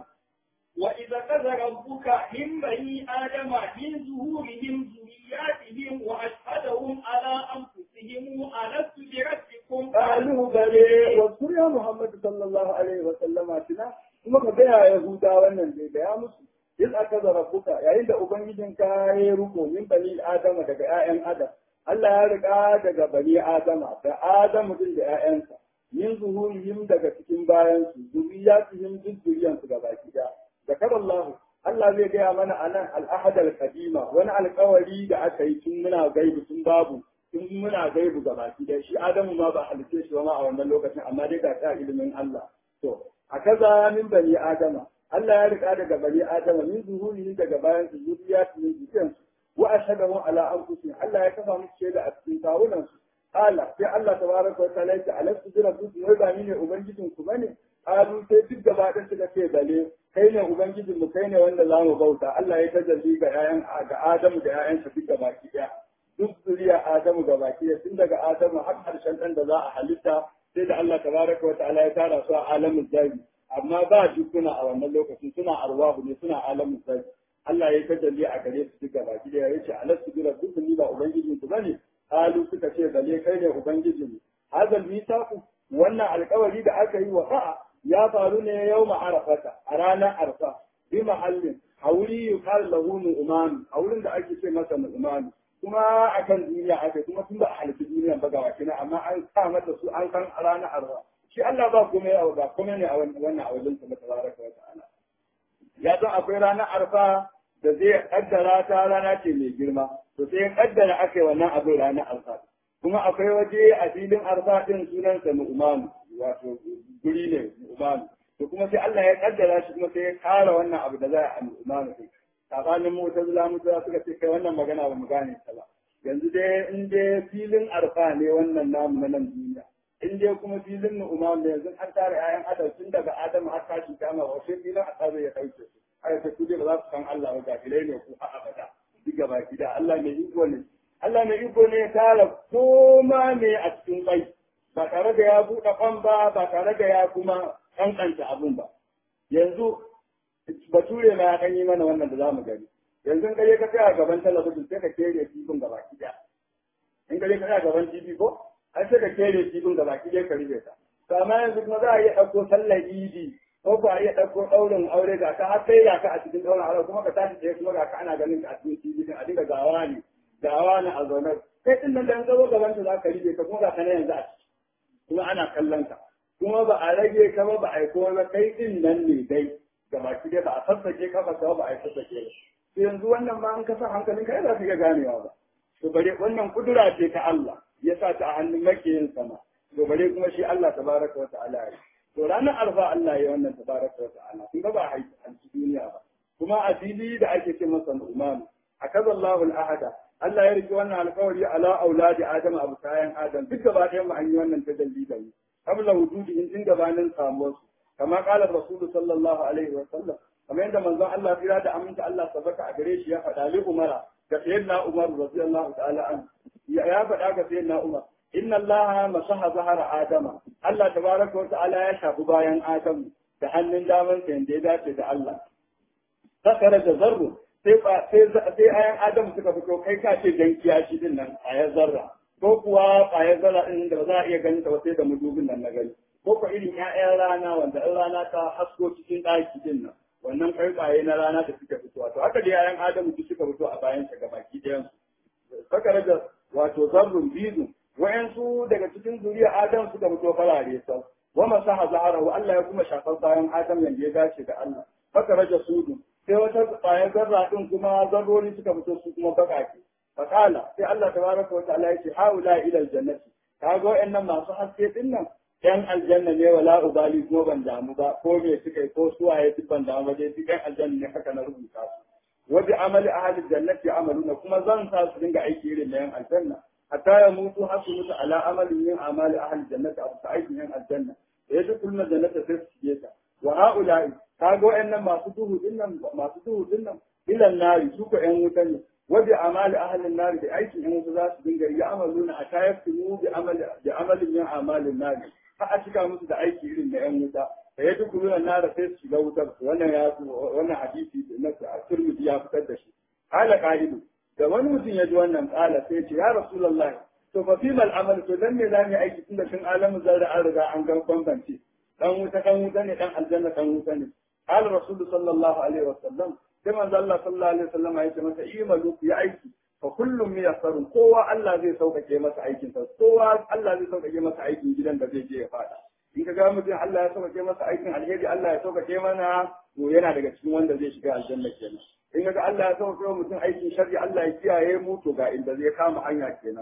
وإذا كذا ربك من بني آدم من ظهورهم ذرياتهم وأشهدهم على أنفسهم ألست بربكم قالوا بلي واذكر يا محمد صلى الله عليه وسلم تنا kuma ka gaya Yahuda wannan dai da ya musu in aka zara buka yayin da ubangijin ka ya ruko min bani adama daga ƴaƴan adam Allah ya riga daga bani adama da adamu din da ƴaƴansa min zuhurihim daga cikin bayan su zuriyatihim duk zuriyan su gaba ɗaya zakar Allah Allah zai gaya mana anan al-ahad al-qadima wani alƙawari da aka yi tun muna gaibu tun babu tun muna gaibu gaba ɗaya shi adamu ma ba halice shi ba ma a wannan lokacin amma dai ga ta ilimin Allah to a kaza min bani adama Allah ya rika daga bani adama min zuhuri daga bayan su zuriya su min jikin su wa ashhadu ala anfusihim Allah ya kafa musu shaida a cikin kawunan su ala sai Allah tabaraka wa ta'ala ya alastu bi rabbikum wai ba ni ne ubangijin ku bane alu sai duk gaba ɗaya suka ce bale kai ne ubangijin mu kai ne wanda za mu bauta Allah ya tajalli ga ƴaƴan ga Adamu da ƴaƴansa duk gaba ɗaya duk zuriya Adamu gaba ɗaya tun daga Adamu har ƙarshen ɗan da za a halitta sai da Allah tabaraka wa ta'ala ya tara su a alamin zabi amma ba jikuna a wannan lokacin suna arwahu ne suna alamin zabi Allah ya tajalli a gare su duka baki da yace alastu bi rabbikum ni ba ubangijin ku bane halu suka ce bale kai ne ubangijin mu hadal mitaku wannan alƙawari da aka yi wa fa'a ya faru ne yau arafata a ranar arfa bi mahallin a wuri yuqal lahu nu'man a wurin da ake ce masa nu'man kuma a kan duniya aka kuma tun ba a halitta duniya ba ga wakina amma an sa mata su an san a ranar arba shi Allah ba kuma ya ba kuma ne a wannan a wajen sa tabaraka wa ta'ala ya san akwai ranar arfa da zai kaddara ta rana ce mai girma to sai ya kaddara aka yi wannan abin ranar arfa kuma akwai waje a filin arfa din sunansa nu'man wato guri ne nu'man to kuma sai Allah ya kaddara shi kuma sai ya kara wannan abu da za a nu'man sai tsakanin mutazila mutazila suka ce kai wannan magana ba mu gane ta ba yanzu dai in dai filin arfa ne wannan namu na nan duniya in dai kuma filin nu'uma ne yanzu an tare ayan adam tun daga adam har tashi kama wa sai filin arfa ya kauce su aya ta kuje ba za su san Allah ba gafilai ne ko a abada duk gaba gida Allah mai iko ne Allah mai iko ne ya tara koma ne a cikin bai ba tare da ya buɗe kwan ba ba tare da ya kuma kankanta abun ba yanzu bature ma ya kan yi mana wannan da za mu gani yanzu kaje ka tsaya gaban talabijin sai ka kere kifin gaba ɗaya in kaje ka tsaya gaban tv ko ai sai ka kere kifin gaba ɗaya ka rufe ta to amma yanzu kuma za a iya ɗauko sallar idi ko ba a iya ɗauko ɗaurin aure ga ka har sai ga ka a cikin ɗaurin aure kuma ka tashi tsaye kuma ga ka ana ganin ka a cikin tv din a dinga gawa ne gawa ne a zaune kai din nan da yanzu zo gaban ta za ka rufe ka kuma ga ka na yanzu a ciki kuma ana kallon ka kuma ba a rage ka ba ba a yi komai ba kai din nan ne dai ga baki dai ba a sassake ka ba ba a yi sassake ba to yanzu wannan ma an kasa hankalin kai za ka iya ganewa ba to bare wannan kudura ce ta Allah ya sa ta a hannun makiyin sama to bare kuma shi Allah tabaraka wa ta'ala ya to ranar arfa Allah ya wannan tabaraka wa ta'ala kun ga ba a haifi duniya ba kuma a fili da ake ce masa Nu'man akaza Allahu al-ahada Allah ya rike wannan alƙawari ala auladi Adam abu kayan Adam duk gaba ɗayan mu an yi wannan tajalli da mu qabla wujudi in tun gabanin samuwarsu كما قال الرسول صلى الله عليه وسلم كما عند من الله في هذا أمنت الله سبك أجريش يا فتالي عمر كسيدنا عمر رضي الله تعالى عنه يا فتاة سيدنا عمر إن الله مسح ظهر آدم الله تبارك وتعالى يشهد بايان آدم تحنن دامن سينديدا سيد الله فخرج ذره sai ayan Adam suka fito kai ka ce dan kiyashi din nan a zarra ko kuwa a zarra din da za a iya ganin ta sai da mudubin nan na gani ko ko irin ƴaƴan rana wanda in rana ta hasko cikin ɗaki din nan wannan ƙarƙaye na rana da suka fito to haka da ƴaƴan adamu duk suka fito a bayan sa gabaki ɗayan su saka da wato zarrun bizu wa'ansu daga cikin zuriya Adam suka fito farare sau wa masaha zaharahu Allah ya kuma shafar bayan Adam yanda ya dace da Allah faka raja sudu sai wata ƙwayar zarra din kuma zarrori suka fito su kuma bakake fakala sai Allah tabaraka wa ta'ala ya ce haula ila aljannati kaga wa'annan masu haske din nan yan aljanna ne wala ubali kuma ban damu ba ko me suka yi ko suwaye duk ban damu ba dai duk yan aljanna ne haka na rubuta su wa bi amali ahli jannati amaluna kuma zan sa su dinga aiki irin na yan aljanna hatta ya mutu har su mutu ala amalin min amali ahli jannati abu ta aikin yan aljanna ya ji kullu jannata sai su shige ta wa haula'i kaga wa'annan masu duhu dinnan masu duhu dinnan ilan nari su ko yan wuta ne wa bi amali ahli nari da aikin yan wuta za su dinga yi amaluna hatta yaftimu bi amali bi amalin min amalin nari ha a cika musu da aiki irin na yan wuta da ya duk ruwan nara sai su shiga wutar wannan ya wannan hadisi na Tirmidhi ya fitar da shi hala qa'idu da wani mutum ya ji wannan kala sai ce ya rasulullah to fa fi mal amal to dan me za mu aiki tunda tun alamu zarra an riga an gan bambance dan wuta dan wuta ne dan aljanna dan wuta ne qala rasul sallallahu alaihi wasallam sai manzo Allah sallallahu alaihi wasallam ya ce masa imalu ya aiki fa kullum miyassarun kowa Allah zai sauƙaƙe masa aikin sa kowa Allah zai sauƙaƙe masa aikin gidan da zai je ya fada in ka ga mutum Allah ya sauƙaƙe masa aikin alheri Allah ya sauƙaƙe mana to yana daga cikin wanda zai shiga aljanna kenan in ga Allah ya sauƙaƙe wa mutum aikin sharri Allah ya kiyaye mu to ga inda zai kama hanya kenan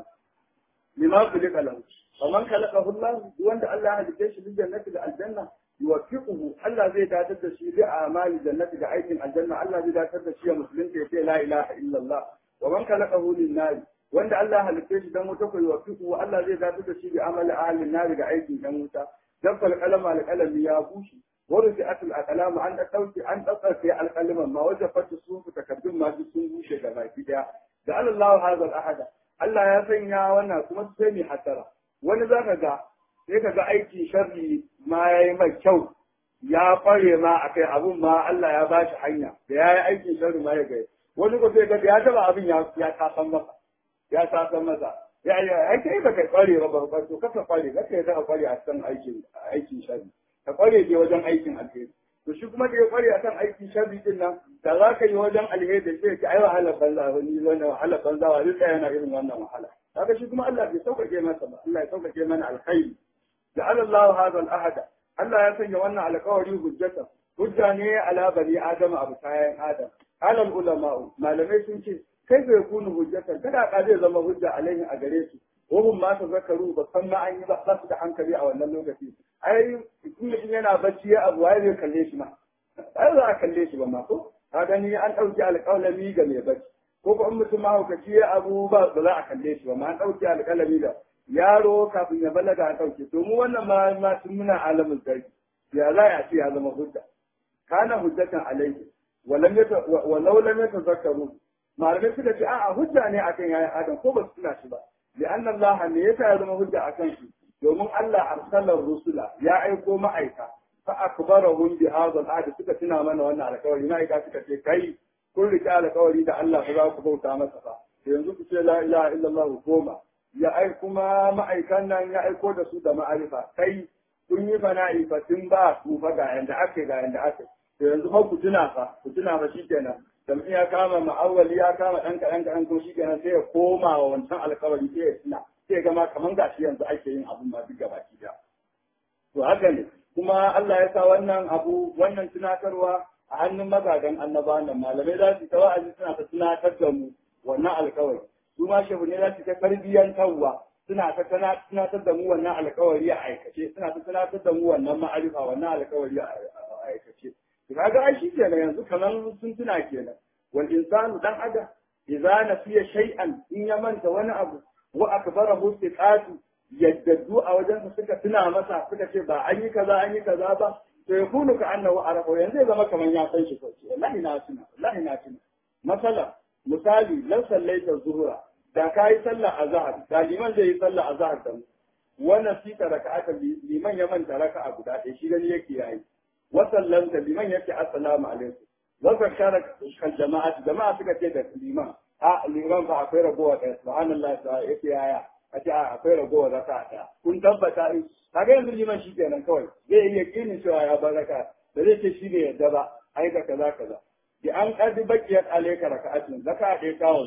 lima kulika lahu faman khalaqahu Allah wanda Allah ya halice shi bil jannati da aljanna yuwaffiquhu Allah zai datar da shi bi amali jannati da aikin aljanna Allah zai datar da shi ya musulunta ya ce la ilaha illallah wa man khalaqahu lin nar wanda Allah ya halice shi dan wuta ko yuwaffiquhu Allah zai datar da shi bi amali ahli nar da aikin dan wuta dan fal qalama al qalami ya bushi ورفعت الأقلام عن أتوتي عن أتوتي القلم ما وجفت الصوف تكدم ما في الصوف شغلا كده جعل الله هذا الأحد Allah ya sanya wannan kuma sai mai hasara wani zaka ga sai ka ga aiki sharri ma yayi mai kyau ya kware ma akai abun ma Allah ya ba shi hanya da yayi aikin sharri ma ya ga wani ko sai ga ya taba abin ya ya tasan masa ya tasan masa ya ya ai kai ba kai kware ba ba to kaka kware kaka ya kware a cikin aikin aikin sharri ka kware je wajen aikin alheri to shi kuma da ya kware akan aikin sharri din nan da za ka yi wajen alheri da sai ka ai wahala banza ba ni wannan wahala banza wa duka yana irin wannan wahala kaga shi kuma Allah bai sauƙaƙe masa ba Allah ya sauƙaƙe mana alkhairi ja'ala Allah hadha al-ahada Allah ya sanya wannan alƙawari hujjata hujja ne ala bani adam abu kayan adam alal ulama malamai sun ce kai bai kunu hujjata kada ka zai zama hujja alaihi a gare su wahum ma ta zakaru ba san ma an yi ba su da hankali a wannan lokaci ai in mutum yana bacci ya abu ai zai kalle shi ma ai za a kalle shi ba ma ko ka gani an ɗauki alƙalami ga mai bacci ko ko in mutum mahaukaci ya abu ba ba za a kalle shi ba ma an ɗauki alƙalami da yaro kafin ya balaga an ɗauke to mu wannan ma ma tun muna alamin sarki ya za a ce ya zama hujja kana hujjatan alaihi walam yata walau lam yatazakkaru malamai suka ce a'a hujja ne akan yayin adam ko ba su tuna shi ba لأن الله ne yasa ya zama hujja akan shi domin Allah arsalar rusula ya aiko ma'aika fa akbarahum bi hadha al suka tuna mana wannan alƙawari ma'aika suka ce kai kun rike alƙawari da Allah ba za ku bauta masa ba yanzu ku ce la ilaha illallah goma ya ai kuma ma'aikan nan ya aiko da su da ma'arifa kai kun yi fana'i fa tun ba su fa ga yanda ake ga yanda ake to yanzu fa ku tuna fa ku tuna fa shikenan dan ya kama ma'awali ya kama dan kaɗan kaɗan ko shi kenan sai ya koma wa wancan alkawari sai ya tuna sai ga ma kaman gashi yanzu ake yin abun ma duk gaba ki to haka ne kuma Allah ya sa wannan abu wannan tunatarwa a hannun magagan annabawan nan malamai za su ta wa'azi suna ta tunatar da mu wannan alkawari su ma shehu ne za su ta tarbiyyantarwa suna ta tunatar da mu wannan alkawari a aikace suna ta tunatar da mu wannan ma'arifa wannan alkawari a aikace kaga ai shi kenan yanzu kaman sun tuna kenan wal insanu dan adam idza nasiya shay'an in ya manta wani abu wa akbarahu siqatu yaddadu a wajen su suka tuna masa suka ce ba an yi kaza an yi kaza ba to yakunu ka annahu arafa yanzu ya zama kaman ya san shi kawai wallahi na tuna wallahi na tuna masala misali lan sallaita zuhura da ka yi sallah azhar da liman zai yi sallah azhar da mu wannan sita raka'ata liman ya manta raka'a guda ɗaya shi gani yake yayi wasallanta liman yake assalamu alaikum wasa shara kan jama'a jama'a suka ce da liman a liman fa akwai ragowa da subhanallah ta yake yaya a ce akwai ragowa da ta ta kun tabbata in kaga yanzu liman shi kenan kawai zai iya kinin cewa ya baraka da zai ce shi ne yadda ba ai ka kaza kaza bi an kadi bakiyat alayka raka'atun zaka ɗaya kawai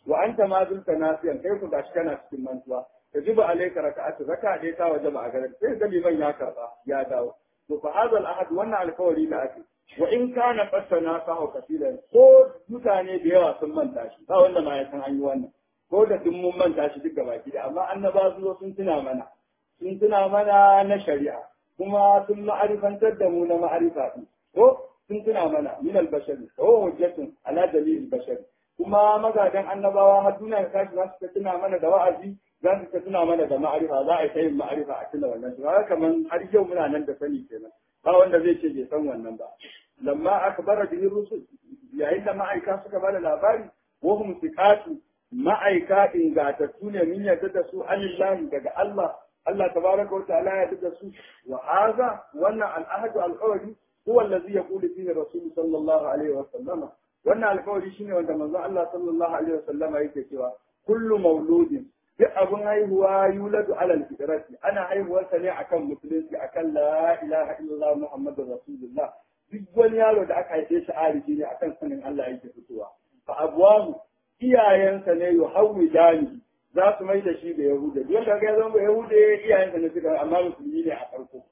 wa anta ma zulka nasiyan kai ku gashi kana cikin mantuwa tajibu alayka raka'atu raka'a dai ta wajaba a garin sai ga liman ya karba ya dawo to fa hadha al-ahad wannan alkawari da ake wa in kana qassana sahu kafilan ko mutane da yawa sun manta shi ba wanda ma ya san an yi wannan ko da duk mun manta shi duk gabaki da amma annaba su zo sun tuna mana sun tuna mana na shari'a kuma sun ma'arifantar da mu na ma'arifa din ko sun tuna mana min al-bashari ko hujjatun ala dalil bashari kuma magadan annabawa har duniya ta tashi za su tuna mana da wa'azi za su tuna mana da ma'arifa za a yi ta yin ma'arifa a tuna wannan shi haka kaman har yau muna nan da sani kenan ba wanda zai ce bai san wannan ba lamma akbara bihi rusul yayin da ma'aika suka bada labari wa hum siqatu ma'aika ingatattu ne min yadda da su anillahi daga Allah Allah tabaraka wa ta'ala ya da su wa hadha wannan al-ahdu al-qawli huwa allazi yaqulu fihi rasul sallallahu alaihi wa sallama wannan alƙawari shine wanda manzo Allah sallallahu alaihi wa sallama yake cewa kullu mauludin duk abin haihuwa yuladu alal fitrati ana haihuwar sa ne akan musulunci akan la ilaha illallah muhammadur rasulullah duk wani yaro da aka haife shi arifi ne akan sanin Allah yake fitowa fa abwahu iyayensa ne yuhawidani za su mai da shi da yahuda duk wanda ga zama yahuda iyayensa ne suka amma musulmi ne a farko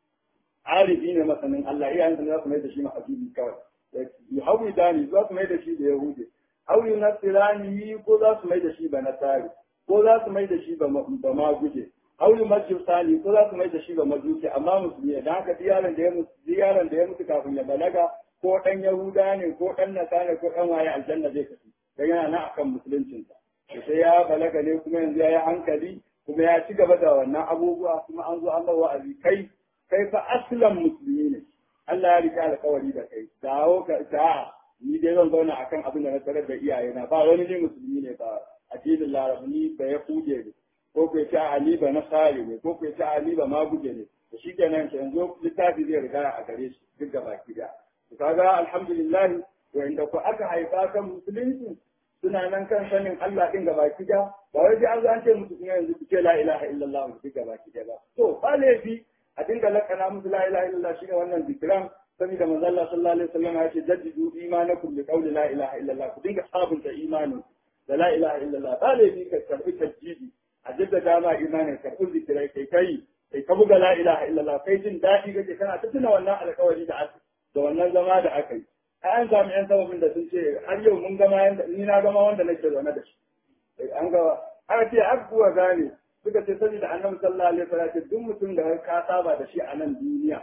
arifi ne masanin Allah iyayensa ne za su mai da shi mahabibi kawai yuhawidani za su mai da shi da yahuda aw yunasirani ko za su mai da shi ba nasari ko za su mai da shi ba ma guje auli majusani ko za su mai da shi ba majusi amma musulmi dan haka diyaran da ya mutu diyaran da ya mutu kafin ya balaga ko dan yahuda ne ko dan nasara ko dan waye aljanna zai kafi dan yana nan akan musuluncin sa sai ya balaga ne kuma yanzu ya yi hankali kuma ya ci gaba da wannan abubuwa kuma an zo an ba wa'azi kai kai fa aslan musulmi ne Allah ya rike alƙawari da kai dawo ka ta ni dai zan zauna akan abin da na tarar da iyayena ba wani ne musulmi ne ba addinin larabni ba ya kuje ne ko ku ce ali ba nasari ne ko ku ce ali ba maguje ne to shi kenan ke yanzu littafi zai riga a gare shi duk da baki da to kaga alhamdulillah wanda ku aka haifa kan musulunci suna nan kan sanin Allah din ga baki da ba wai sai an zo an ce musu kuma yanzu ku ce la ilaha illallah duk ga baki da ba to ba laifi a dinga lakana musu la ilaha illallah shine wannan zikran saboda manzo Allah sallallahu alaihi wasallam ya ce jaddidu imanakum bi qawli la ilaha illallah ku dinga sabunta imanin da la ilaha illallah ba laifi ka karbi tajjidi a jaddada ma imanin karbi zikirai kai kai kai ka buga la ilaha illallah kai jin daɗi kake kana ta tuna wannan alƙawari da aka da wannan zama da aka yi an samu yan sababin da sun ce har yau mun gama yanda ni na gama wanda nake zaune da shi an ga aka ce aka kuwa gane suka ce saboda annabi sallallahu alaihi wasallam duk mutum da ka saba da shi a nan duniya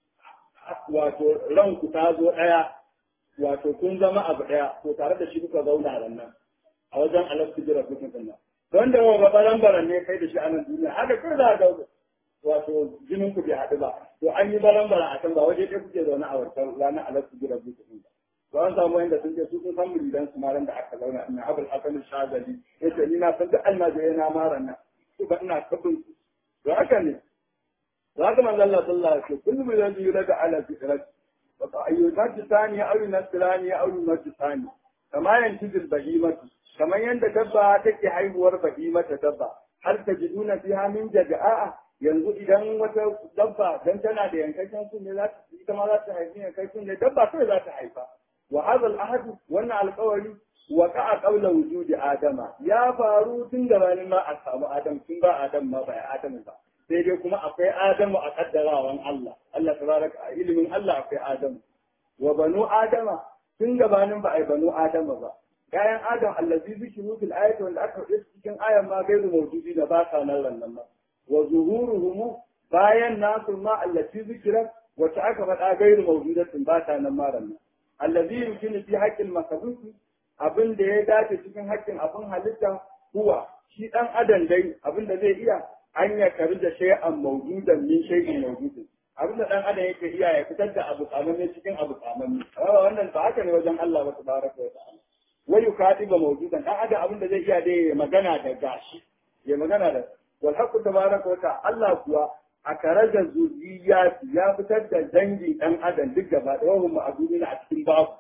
wato ranku ta zo ɗaya wato kun zama abu ɗaya to tare da shi kuka zauna ran nan a wajen alastu jira kuka sannan don da wa baran baran ne kai da shi a nan duniya haka kai za ga wato jinin ku bai haɗu ba to an yi baran baran a can ba waje ɗaya kuke zaune a wancan ranar alastu jira kuka sannan to an samu wanda sun ce su sun san muridan su maran da aka zauna ina abul hasan shazali yace ni na san duk almajirai na maran nan su ba ina kabin su to haka ne to haka manzo Allah sallallahu alaihi wasallam kullu min yurada ala fitrat wa ayyukat thani aw nasrani aw majusani kama yantijil bahimatu kamar yadda dabba take haihuwar bahimata dabba har ta jiduna fiha min jada'a yanzu idan wata dabba dan tana da yankakken sun ne za ta ita ma za ta haifi yankakken ne dabba kai za ta haifa wa hadha al-ahd wannan alƙawari waqa'a qabla wujudi adama ya faru tun gabanin ma a samu adam tun ba adam ma ba adam ba sai dai kuma akwai adamu a kaddarawan Allah Allah tabaraka a ilimin Allah akwai adamu wa banu adama tun gabanin ba ai banu adama ba kayan adam allazi zikiru fil ayati wanda aka faɗi cikin ayan ma gairu mawjudi da ba sa nan nan ma wa zuhuruhum bayan nasu ma allati zikira wacce aka faɗa gairu mawjudatin ba ta nan ma nan allazi yumkinu fi haqqil makhluqi abin da ya dace cikin haƙƙin abin halitta huwa shi dan adam dai abin da zai iya an ya kari da shay'an mawjudan min shay'in mawjudin abin da dan adam yake iya ya fitar da abu tsamanne cikin abu tsamanne amma wannan ba haka ne wajen Allah ba tabaraka wa ta'ala wai yukatiba mawjudan dan adam abin da zai iya dai ya magana da gashi ya magana da wal haqqu tabaraka wa ta'ala Allah kuwa a karajar zuriyati ya fitar da dangin dan adam duk gaba da wahum ma'dudina a cikin babu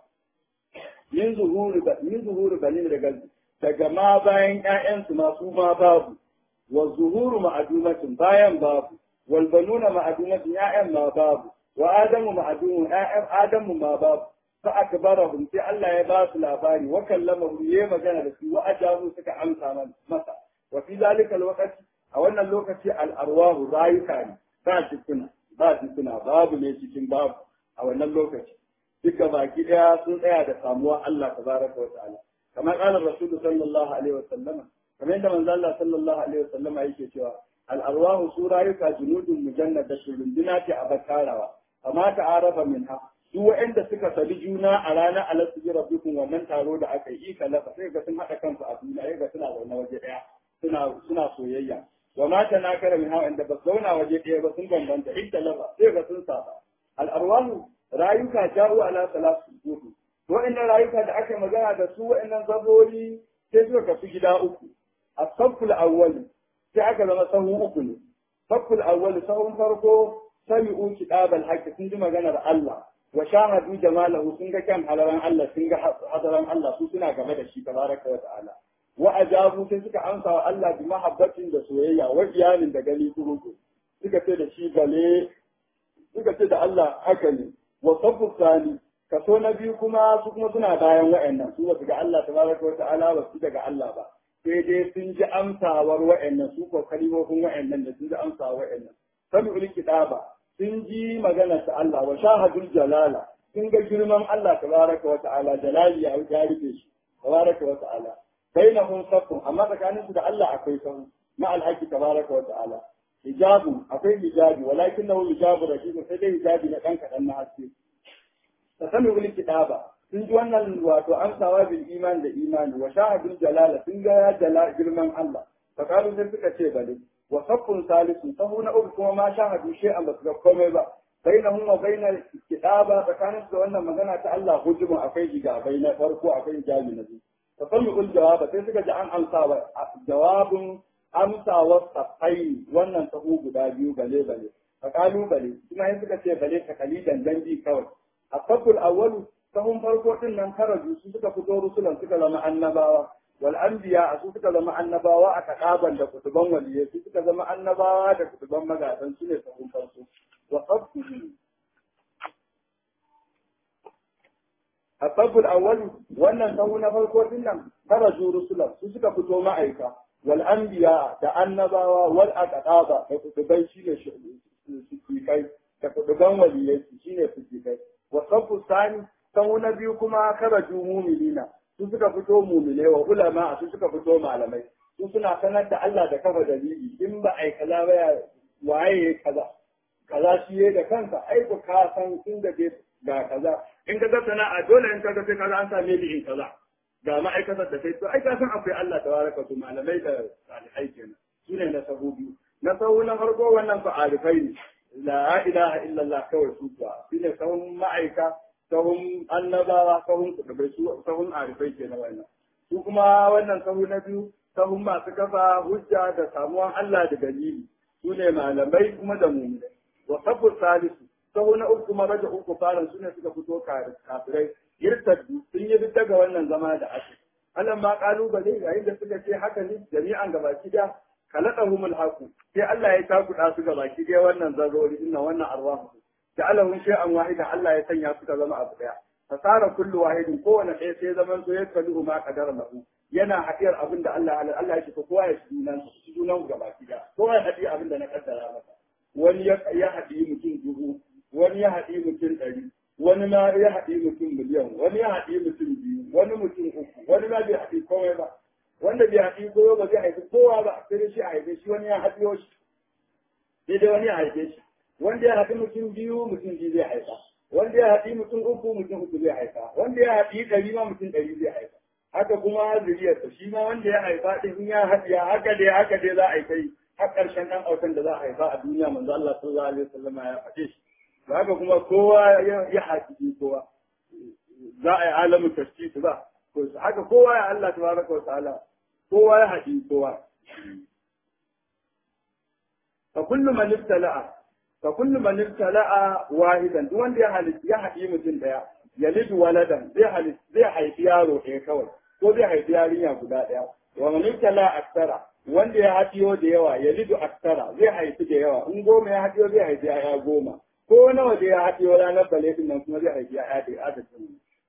min zuhuri min zuhuri banin daga daga ma bayan ƴaƴansu ma su ma babu wa zuhuru ma'adumatin bayan babu wal banuna ma'adumatin ƴaƴan ma babu wa adamu ma'adumun ƴaƴan adamu ma babu fa akbarahum sai Allah ya ba su labari wa kallamahum yayi magana da su wa ajabu suka amsa masa wa fi zalika alwaqti a wannan lokaci al arwahu rayuka ne ba jikuna ba jikuna babu ne cikin babu a wannan lokaci duka baki daya sun tsaya da samuwa Allah tabaraka wa ta'ala kamar qala rasulullahi sallallahu alaihi wa sallama kamar yadda manzo Allah sallallahu alaihi wa sallama yake cewa al arwahu su rayuka junudun mujannada runduna ce a bakarawa amma ta arafa minha duk waɗanda suka sali juna a ranar alasu ji rabbikum wannan taro da aka yi kalafa sai ga sun haɗa kansu a duniya sai ga suna zaune waje ɗaya suna suna soyayya wa ma ta na kara min hawa inda ba su zauna waje ɗaya ba sun bambanta idda lafa sai ga sun saba al'arwahu rayuka ja'u ala salatu zuhu waɗannan rayuka da aka yi magana da su waɗannan zabori sai suka kafi gida uku a safful awwali sai aka zama sahu uku ne safful awwali sahun farko sami'u kitabal haqqi sun ji maganar Allah wa shahadu jamalahu sun ga kan halaran Allah sun ga hadaran Allah su suna game da shi tabaraka wa ta'ala wa ajabu sai suka amsa wa Allah bi mahabbatin da soyayya wa iyalin da gani kuruku suka ce da shi bale suka ce da Allah haka ne wa sabu sani kaso na biyu kuma su kuma suna bayan wa'annan su basu ga Allah tabaraka wa ta'ala ba su daga Allah ba sai dai sun ji amsawar wa'annan su ko kalimofin wa'annan da sun ji amsawar wa'annan sami ul kitaba sun ji magana ta Allah wa shahadul jalala sun ga girman Allah tabaraka wa ta'ala jalali ya ya rufe shi tabaraka wa ta'ala bainahum saffun amma tsakanin su da Allah akwai sahu ma alhaqi tabaraka wa ta'ala hijabu akwai hijabi walakinahu hijabu rashid sai dai hijabi na dan kadan na haske tasami ul kitaba sun ji wannan wato amsawa bil iman da imani wa shahadul jalala sun ga jala girman Allah fakalu sai suka ce bale wa saffun salisu sahu na uku kuma ma shahadu shay'an ba su ga komai ba bainahum wa bainal kitaba tsakanin su da wannan magana ta Allah hujubun akwai jigabai na farko akwai hijabi na biyu tasallu ul jawaba sai suka ji an amsa wa jawabun amsa wa safai wannan sahu guda biyu bale bale fakalu bale kuma sai suka ce bale ta kalidan dangi kawai asabul awwalu sahun farko din nan karaju su suka fito rusulan suka zama annabawa wal anbiya su suka zama annabawa a kadaban da kutuban waliyai su suka zama annabawa da kutuban magadan su ne sahun farko wa sabbu asabul awwal wannan sahu na farko din nan karaju rusulan su suka fito ma'aika wal anbiya da annabawa wal aqaba da kutuban shine shi kai da kutuban waliyai shine su kai wa sabbu sani sahu na biyu kuma karaju mu'minina su suka fito mumile wa ulama su suka fito malamai su suna sanar da Allah da kafa dalili in ba ai kaza ba ya waye kaza kaza shi ya da kansa ai ku ka san tun da dai ga kaza in ka ga sana'a dole in ka ga sai kaza an same ni in kaza ga ma'aikatar da kai to ai ka san akwai Allah tabaraka su malamai da salihai kenan su ne na sahu biyu na sahu na farko wannan fa arifai ne la ilaha illallah kawai su kuwa shine sahun ma'aika sahun annabawa sahun kudubai su sahun arifai ke na wannan su kuma wannan sahu na biyu sahun masu kafa hujja da samuwan Allah da dalili su ne malamai kuma da mu'minai wa sabbur salisu sahu na uku kuma raja uku faran su ne suka fito kafirai irtaddu sun yi duk daga wannan zama da ake Allah ma kalubale yayin da suka ce haka ne jami'an gabaki da kalaqahumul haqu sai Allah ya takuda su gabaki da wannan zarrori inna wannan arwahu ja'alahum shay'an wahidan Allah ya sanya suka zama abu daya fasara kullu wahidin kowane ɗaya sai zaman so ya kallu ma qadara lahu yana hadiyar abin da Allah Allah ya ce kowa ya shi nan shi junan gaba kida kowa ya hadi abin da na kaddara masa wani ya hadi mutum dubu wani ya hadi mutum ɗari wani ma ya hadi mutum miliyan wani ya hadi mutum biyu wani mutum uku wani ma bai hadi komai ba wanda bai hadi kowa ba zai haifi kowa ba sai shi a haife shi wani ya hadiyo shi sai dai wani ya haife shi wanda ya haɗi mutum biyu mutum biyu zai haifa wanda ya haɗi mutum uku mutum uku zai haifa wanda ya haɗi ɗari ma mutum ɗari zai haifa haka kuma zuriyarsa shi ma wanda ya haifa ɗin in ya haɗiya haka dai haka dai za a yi kai har ƙarshen ɗan autan da za a haifa a duniya manzo Allah sallallahu alaihi wasallam ya faɗe shi to haka kuma kowa ya haɗi kowa za a yi alamin tashkis ba haka kowa ya Allah tabaraka wa ta'ala kowa ya haɗi kowa fa kullu man ibtala'a fa kullu man ibtala'a wahidan duk wanda ya halitta ya haɗi mutum daya yalidu waladan zai halitta zai haifi yaro ɗaya kawai ko zai haifi yarinya guda ɗaya wa man ibtala'a aksara wanda ya haɗiyo da yawa yalidu aksara zai haifi da yawa in goma ya haɗiyo zai haifi ya goma ko nawa da ya haɗiyo ranar bale din nan kuma zai haifi ya da adadin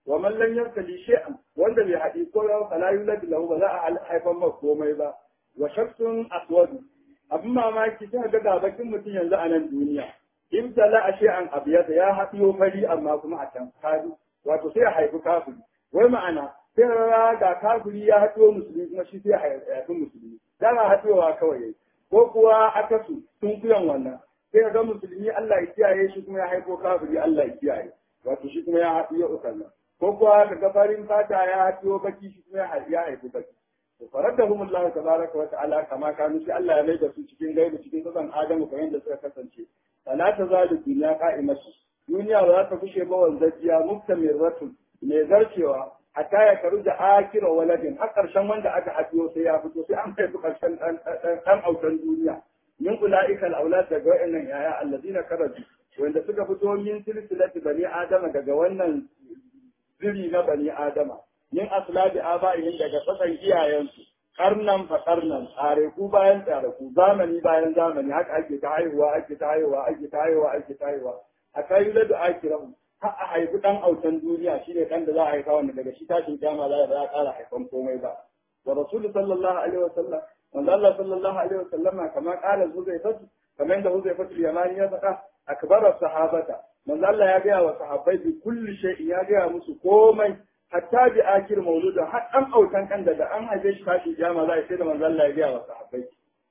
wa man lam yabtali shay'an wanda bai haɗi ko ya fala yulad lahu ba za a haifan masa komai ba wa shakhsun aswad abin mamaki sai ga ga bakin mutum yanzu a nan duniya in tala a shay'an abiyata ya haɗiyo fari amma kuma a can kadu wato sai ya haifi kafiri wai ma'ana sai rara ga kafiri ya haɗiyo musulmi kuma shi sai ya haifi musulmi dama haɗiyowa kawai yayi ko kuwa akasu tun kuyan wannan sai ga musulmi Allah ya kiyaye shi kuma ya haifo kafiri Allah ya kiyaye wato shi kuma ya haɗiyo ukanna ko kuwa ka ga farin fata ya haɗiyo baki shi kuma ya haifi baki to faradahum Allah tabaraka wa ta'ala kama kanu shi Allah ya maida su cikin gaibu cikin kasan Adamu kamar yadda suka kasance fala tazalu dunya qa'imatu duniya ba za ta kushe ba wanzajiya mustamirratun mai zarcewa hatta ya karu da akira waladin har karshen wanda aka haɗiyo sai ya fito sai an kai su karshen ɗan autan duniya min ula'ika al-aulad daga wayannan yaya allazina karaju wanda suka fito min silsilati bani adama daga wannan ziri na bani adama min aslabi aba'ihim daga tsakan iyayensu karnan fa karnan tsare ku bayan tsare ku zamani bayan zamani haka ake ta haihuwa ake ta haihuwa ake ta haihuwa ake ta haihuwa a kai da akirahu har a haifi dan autan duniya shine dan da za a haifa wanda daga shi tashin kiyama za a ƙara haifan komai ba wa rasulu sallallahu alaihi wasallam manzo Allah sallallahu alaihi wasallam kama qala huzaifatu kamar yadda huzaifatu yamani ya faɗa akbara sahabata manzo Allah ya gaya wa sahabbai bi kulli shay'in ya gaya musu komai hatta bi akir mauludin har dan autan kan daga an haife shi tashin kiyama za a sai da manzo Allah ya gaya wa sahabbai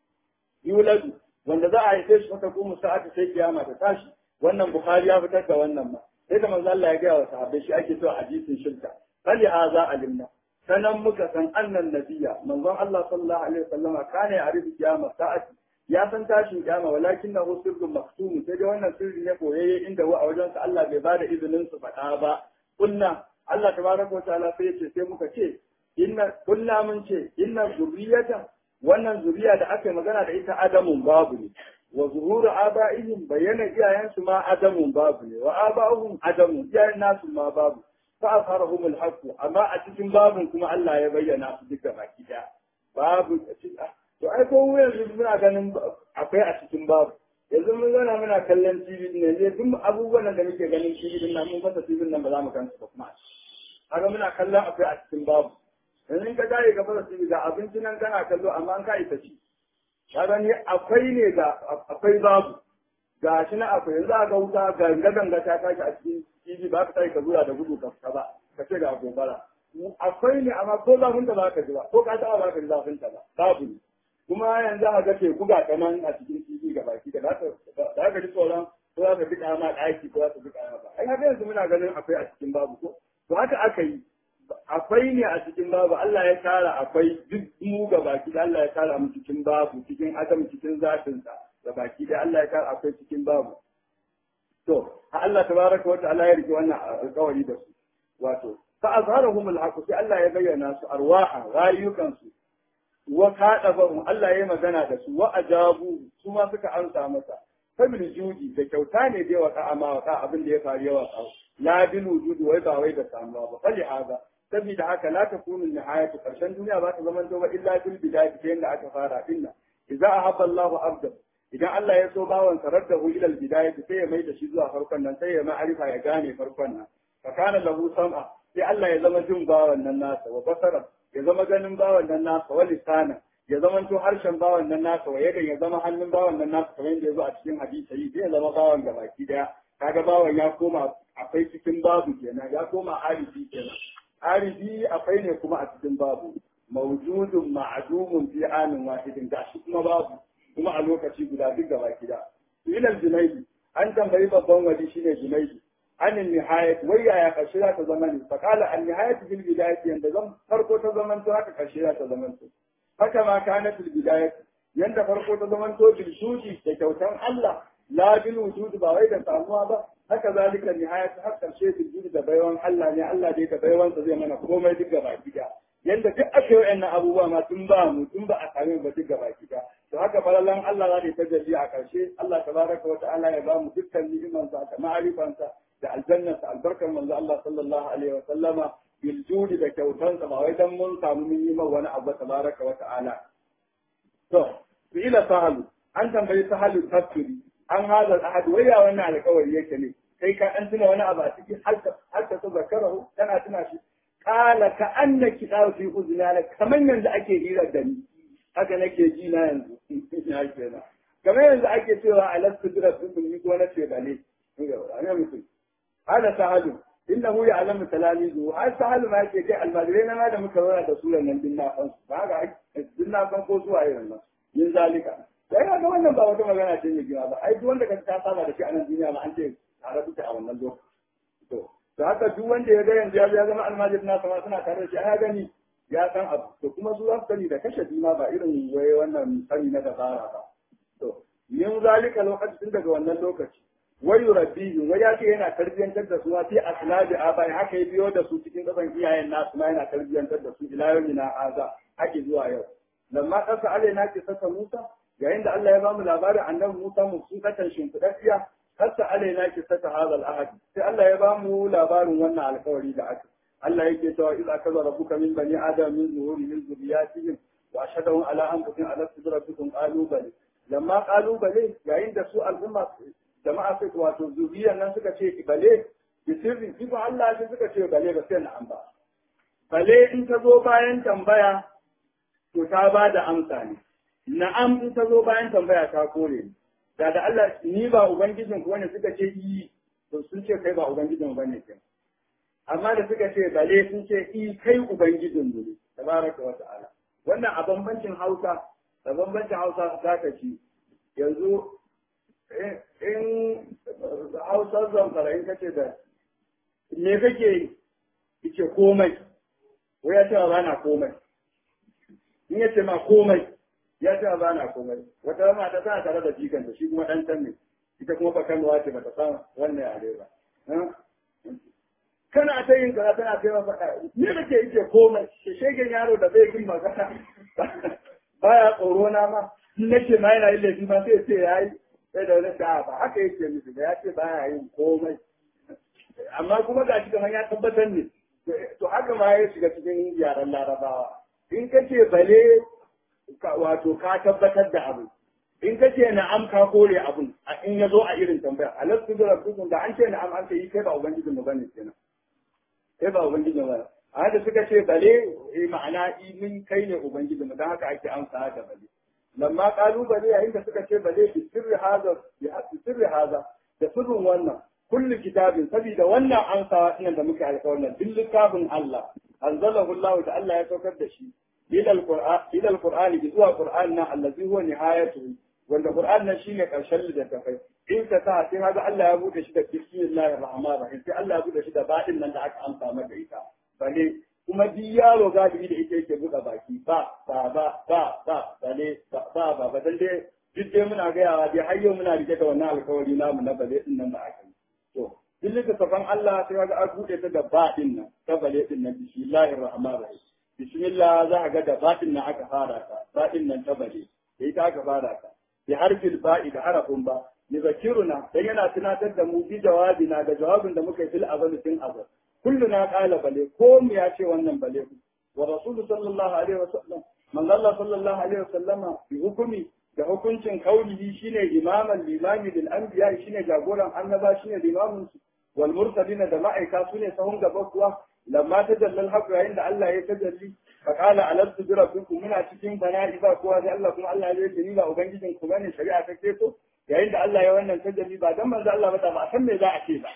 yuladu wanda za a haife shi wata kuma sa'ata sai kiyama ta tashi wannan bukhari ya fitar da wannan ma sai da manzo Allah ya gaya wa sahabbai shi ake so a hadisin shirka fali haza alimna sanan muka san annan nabiya manzon Allah sallallahu alaihi wasallam kana ya arifu kiyama sa'ati ya san tashin kiyama walakin na sirrun maktum sai dai wannan sirri ne koyayye inda wa a wajen sa Allah bai bada izinin su faɗa ba kunna Allah tabaraka wa ta'ala sai ya ce sai muka ce inna kunna mun ce inna zurriyata wannan zuriya da aka yi magana da ita adamun babu ne wa zuhuru aba'ihim bayyana iyayensu ma adamun babu ne wa aba'uhum adamun iyayen nasu ma babu fa asharahum al amma a cikin babun kuma Allah ya bayyana su duka baki daya babu to ai ko yanzu muna ganin akwai a cikin babu yanzu mun zana muna kallon TV ne ne duk abubuwan da muke ganin TV din nan mun fasa TV nan ba za mu kansu ba kuma haka muna kallon akwai a cikin babu yanzu in ka dare ka fasa TV ga abinci nan kana kallo amma an ka isa ci ka gani akwai ne ga akwai babu ga shi na akwai yanzu a ga wuta ganga ganga ta tashi a cikin TV ba ka tashi ka zura da gudu ka ba ka ce ga gobara akwai ne amma ko zafin ta ba ka ji ba ko ka taɓa ba ka ji zafin ta ba babu ne kuma yanzu a ga teku ga ta nan a cikin TV ga baki da za ka ji tsoron ko za ka bi ma ɗaki ko za ka bi ma ba ai haka yanzu muna ganin akwai a cikin babu ko to haka aka yi akwai ne a cikin babu Allah ya tara akwai duk mu ga baki da Allah ya tara mu cikin babu cikin adam cikin zatin sa ga baki da Allah ya tara akwai cikin babu to Allah tabaraka wa ta'ala ya rike wannan alƙawari da su wato fa azharahum al sai Allah ya bayyana su arwaha rayukan su wa kadabahum Allah ya magana da su wa ajabu su ma suka amsa masa fabil judi da kyauta ne da yawa ka amma wa abin da ya faru yawa la bil wujudi wai ba wai da samuwa ba fali haza saboda haka la takunu nihayatu karshen duniya ba ta zama ba illa bil bidayati ta yanda aka fara dinna idza ahabba Allahu abda idan Allah ya so bawan saraddahu ila al bidayati sai ya mai da shi zuwa farkon nan sai ya ma'arifa ya gane farkon nan fa kana lahu sam'a sai Allah ya zama jin bawan nan nasa wa basara ya zama ganin bawan nan nasa wa lisana ya zama to harshen bawan nan nasa wa yadan ya zama hannun bawan nan nasa kamar yadda ya zo a cikin hadisi sai ya zama bawan gabaki daya kaga bawan ya koma akwai cikin babu kenan ya koma arifi kenan arifi akwai ne kuma a cikin babu mawjudun ma'dumun fi anin wahidin da shi kuma babu kuma a lokaci guda duk gaba gida ilal junaidi an tambayi babban wali shine junaidi anin nihayat wai yaya karshe za ta zama ne fa qala an nihayat bil bidayati yanda zan farko ta zaman to haka karshe za ta zaman to haka ma kana bil bidayati yanda farko ta zaman to bil shudi da kyautan Allah la bil wujud ba wai da samuwa ba haka zalika nihayat har karshe bil wujud da baiwan Allah ne Allah dai da baiwansa zai mana komai duk gaba gida yanda duk aka yi wa'annan abubuwa ma tun ba mu tun ba a same ba duk gaba gida to haka falalan Allah za ta tajalli a karshe Allah tabaraka wa ta'ala ya ba mu dukkan ni'imansa da ma'arifansa da aljannarsa albarkar manzo Allah sallallahu alaihi wa sallama bil judi da kyautansa ba wai dan mun samu mun yi wani abu tabaraka wa ta'ala to ila sahalu an tambayi sahalu tafsiri an hada ahad waya wannan alƙawari yake ne sai ka ɗan tuna wani abu a ciki har ka so zakarahu tana tuna shi kala ka anna kiɗa fi uzunana kamar yanzu ake hira da ni haka nake ji na yanzu ya kenan kamar yanzu ake cewa alastu bira sun yi ko na ce bale ne mutum hada sahalu innahu ya'lamu talamizu har sahalu ma yake kai almajirai na ma da muka zauna da suran nan din na san su ba ga din na san ko zuwa irin nan yin zalika sai ga wannan ba wata magana ce mai gina ba ai duk wanda ka ta saba da shi a nan duniya ma an ce tare suke a wannan lokaci to da haka duk wanda ya ga yanzu ya zama almajiri na sama suna tare da shi ya gani ya san abu to kuma su za su sani da kashe ma ba irin waye wannan sani na dabara ba to yin zalika lokacin daga wannan lokaci wai rabbihim wai ya ce yana tarbiyyantar da su ma fi aslabi abai haka ya biyo da su cikin kasan iyayen nasu ma yana tarbiyyantar da su ila yawmina aza hake zuwa yau lamma kasa alaina ke saka Musa yayin da Allah ya bamu labarin annabi Musa mu sun katan shimfidafiya kasa alaina ke saka hadal ahad sai Allah ya bamu labarin wannan alkawari da aka Allah yake cewa idza kaza rabbuka min bani adam min zuhuri min zuriyatihim wa ashhadu ala anfusihim ala rabbikum qalu bal lamma qalu bal yayin da su al'umma jama'a sai wato zuriyar nan suka ce bale bi sirri shi ba Allah shi suka ce bale ba sai na'am ba bale in ta zo bayan tambaya to ta ba da amsa ne na'am in ta zo bayan tambaya ta kore ni da da Allah ni ba ubangijin ku wanda suka ce yi to sun ce kai ba ubangijin bane ke amma da suka ce bale sun ce i kai ubangijin mu ne tabaraka wa ta'ala wannan a bambancin Hausa da bambancin Hausa za ka ci yanzu in hausar zamfara in kace da me kake yi ce komai wai ya ce ba na komai in ya ce ma komai ya ce ba na komai wata mata tana tare da jikanta shi kuma dan can ne ita kuma ba kanuwa ce bata san wannan yare ba kana ta yin kaza tana kai faɗa me kake yi ce komai shegen yaro da bai yin magana baya tsoro na ma in nace ma yana yin laifi ma sai ce yayi sai da wani sa'a ba haka yake musu da ya ce ba ya yin komai amma kuma ga shi kamar ya tabbatar ne to haka ma ya shiga cikin yaren larabawa in ka ce bale wato ka tabbatar da abu in ka ce na'am ka kore abun in ya zo a irin tambaya alastu da rabbukum da an ce na'am an ce yi kai ba ubangijin mu bane kenan kai ba ubangijin mu a da suka ce bale ma'ana mun kai ne ubangijin mu dan haka ake amsa da bale lamma kalubale yayin da suka ce ba zai bi sirri haza bi sirri haza da sirrin wannan kullu kitabin saboda wannan an sa nan da muke alƙawarin duk littafin Allah anzalahu Allah ta Allah ya saukar da shi ila alquran ila alqur'ani bi zuwa qur'an na allazi huwa nihayatu wanda qur'an nan shine karshen littafai in ka sa sai kaga Allah ya bude shi da bismillahir rahmanir rahim sai Allah ya bude shi da badin nan da aka amsa maka ita bale kuma duk yaro galibi da ita yake buɗe baki ba ba ba ba ba bale ba ba ba ba dan dai duk dai muna gayawa dai har yau muna rike da wannan alkawari namu na bale din nan da aka yi to duk littafin Allah sai ga an buɗe ta da ba din nan ta bale din nan bismillahir rahmanir rahim bismillah za ka ga da ba din nan aka fara ta ba din nan ta bale da ita aka fara ta bi harfil ba'i da harafin ba yuzakiruna dan yana tunatar da mu bi jawabina da jawabin da muka yi fil azal tun azal كلنا قال بلي قوم يا شي wannan bale wa rasul sallallahu alaihi wasallam man Allah sallallahu alaihi wasallama bi hukumi da hukuncin kaulihi shine imaman limami lil anbiya shine jagoran annaba shine limamin su wal mursalina da ma'aika sune sahun gaba kuwa lamma tajallal haqq yayin da Allah ya tajalli fa qala alastu bi rabbikum muna cikin bana'i ba kowa sai Allah kuma Allah ya ce ni ba ubangijin ku bane shari'a ta ce to yayin da Allah ya wannan tajalli ba dan manzo Allah ba ba san me za a ce ba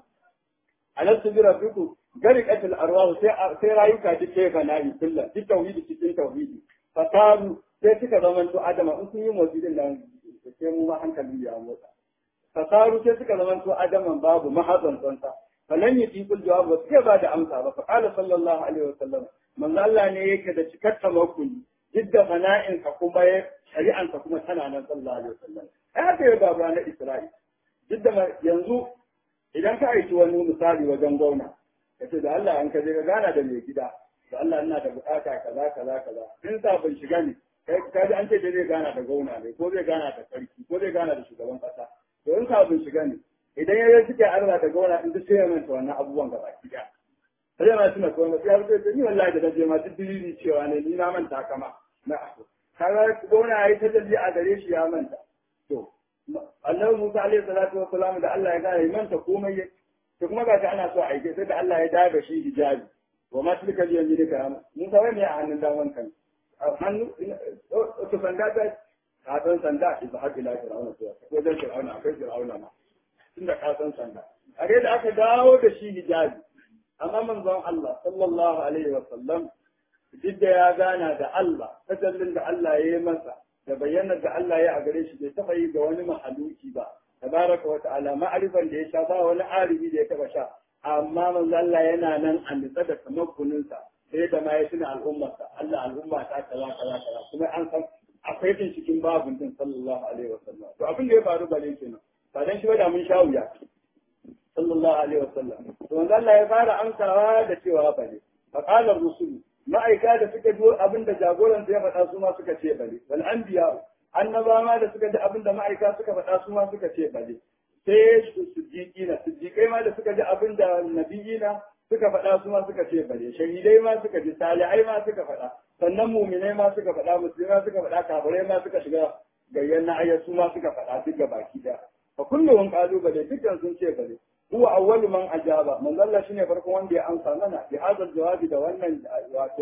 alastu bi rabbikum gariqatul arwah sai sai rayuka duk sai fana'i kullu duk tauhidi cikin tauhidi fasaru sai suka zama to adama in sun yi motsi nan sai mu ma hankali ya motsa fasaru sai suka zama to adaman babu mahazan tsanta falan yi tikul jawab ba sai ba da amsa ba fa qala sallallahu alaihi wasallam manzo Allah ne yake da cikar tawakkuli duk da fana'in ka kuma shari'an ka kuma tana nan sallallahu alaihi wasallam ai haka ya babu na Isra'il duk da yanzu idan ka aiki wani misali wajen gwamna ka ce da Allah an ka je ka gana da mai gida da Allah ina da bukata kaza kaza kaza in sa ban shiga ne kai ka ji an ce zai gana da gwamna ne ko zai gana da sarki ko zai gana da shugaban kasa to in sa ban shiga ne idan ya suke arba da gwamna in duk sai ya manta wannan abubuwan gaba ki da sai ma tuna ko sai har sai ni wallahi da je ma duk dalili cewa ne ni na manta kama na kaga gwamna yayi tajalli a gare shi ya manta to annabi Musa alaihi salatu wassalam da Allah ya gane manta komai ya to kuma ga ana so a aike sai da Allah ya daga shi hijabi wa ma tilka bi yaminika Musa wai me a hannun daman kan hannu to sanda ta ka san sanda shi ba haƙi la fir'auna to ko dan fir'auna akwai fir'auna ma tunda ka san sanda a da aka dawo da shi hijabi amma manzon Allah sallallahu alaihi wa sallam duk da ya gana da Allah tajallin da Allah ya yi masa da bayyanar da Allah ya a gare shi bai taɓa yi ga wani mahaluki ba tabaraka wa ta'ala ma'arifan da ya sha ba wani arifi da ya taɓa sha amma manzo Allah yana nan a nitsa da tamakkuninsa sai da ma ya tuna al'ummarsa Allah al'umma ta kaza kaza kaza kuma an san akwai tin cikin babun din sallallahu alaihi wa sallam to abin da ya faru bale kenan ba dan shi ba da mun sha wuya sallallahu alaihi wa sallam to manzo Allah ya fara amsawa da cewa bale fa qala ar-rusul ma'aika da suka ji abin da jagoran ya faɗa su ma suka ce bale wal anbiya annaba ma da suka ji abin da ma'aika suka faɗa su ma suka ce bale sai siddiqina siddiqai ma da suka ji abin da nabiyina suka faɗa su ma suka ce bale shahidai ma suka ji salihai ma suka faɗa sannan muminai ma suka faɗa musulmai suka faɗa kafirai ma suka shiga gayyan na ayyar su ma suka faɗa duk baki da fa kullum kalubale dukkan sun ce bale huwa awwalu man ajaba man Allah shine farkon wanda ya amsa mana bi hadal jawabi da wannan wato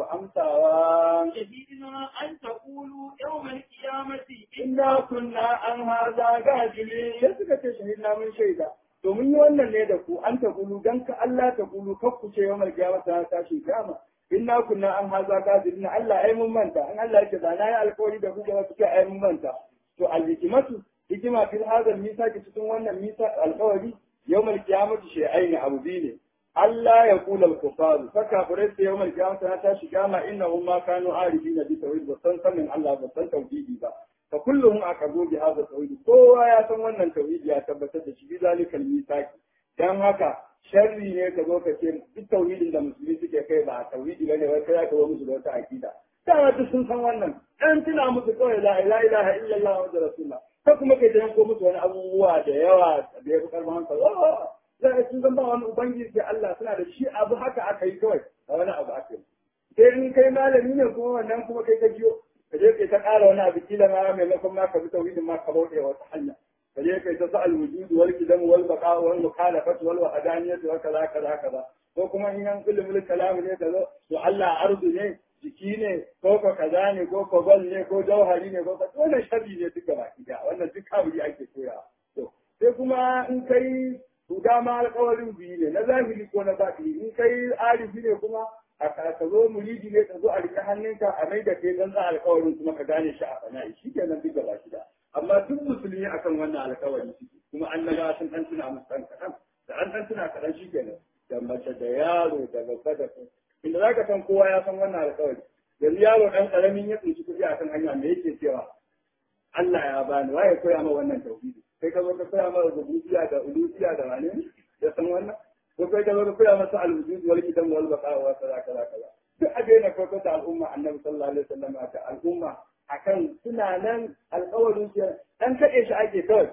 amsawa شهدنا أن تقولوا يوم القيامة inna kunna an hadha gajili sai suka ce shahidna mun shaida to mun yi wannan ne da ku an ta gulu dan ka Allah ta gulu kar ku ce yawmal qiyamah ta tashi kiyama inna kunna an hadha gajili Allah ai mun manta an Allah yake da na yi alƙawari da ku da wasu ke ai mun manta to al-hikmatu hikima fil hadal misaki cikin wannan misa alƙawari yawmal qiyamati shay'ain abu ne Allah ya kula al-kufar fa kafirai sai yawmal qiyamah ta tashi kiyama innahum ma kanu arifina bi tawhid wa san sanin Allah ba san tauhidi ba fa kulluhum aqabu bi hadha tawhid kowa ya san wannan tauhidi ya tabbatar da shi bi zalikal misaki dan haka sharri ne ka zo ka ce duk tauhidin da musulmi suke kai ba tauhidi bane wai kai ka zo musu da wata akida dama duk sun san wannan dan tuna musu kawai la ilaha illallah wa rasulullah ko kuma kai ta yanko musu wani abubuwa da yawa da ya fi karfin hankali za a sun zama wani ubangiji sai Allah suna da shi abu haka aka yi kawai a wani abu aka yi sai in kai malami ne kuma wannan kuma kai ka jiyo ka je kai ta ƙara wani abu kila ma maimakon ma ka bi tauhidin ma ka bauɗe wata hanya ka je kai ta sa'al wujud wal kidam wal baqa wal mukhalafat wal wahdaniyat wa kaza kaza kaza ko kuma in an ilmul kalam ne ka zo to Allah arzu ne jiki ne ko ko kaza ne ko ko bal ne ko jauhari ne ko ka wannan sharri ne duka baki da wannan duk kaburi ake koya to sai kuma in kai to dama alƙawarin biyu ne na zahiri ko na batini in kai arifi ne kuma a ka zo muridi ne ka zo a rike hannunka a mai da kai dan za alƙawarin kuma ka gane shi a fana'i shi kenan duk gaba shi da amma duk musulmi akan wannan alƙawari suke kuma annaba sun dan tuna musu dan kaɗan da an dan tuna kaɗan shi kenan da mace da yaro da babba da inda za ka san kowa ya san wannan alƙawari yanzu yaro ɗan ƙaramin ya tsinci kuɗi a kan hanya me yake cewa Allah ya bani waye koya ma wannan tauhidi kai ka zo ka koya ma rububiyya da uluhiyya da wane ya san wannan ko kai ka zo ka koya masa al-wujud wal qidam wal baqa wa kaza kaza kaza duk a daina kwato da al'umma annabi sallallahu alaihi wasallam ta al'umma akan suna nan alƙawarin su dan kaɗe shi ake kawai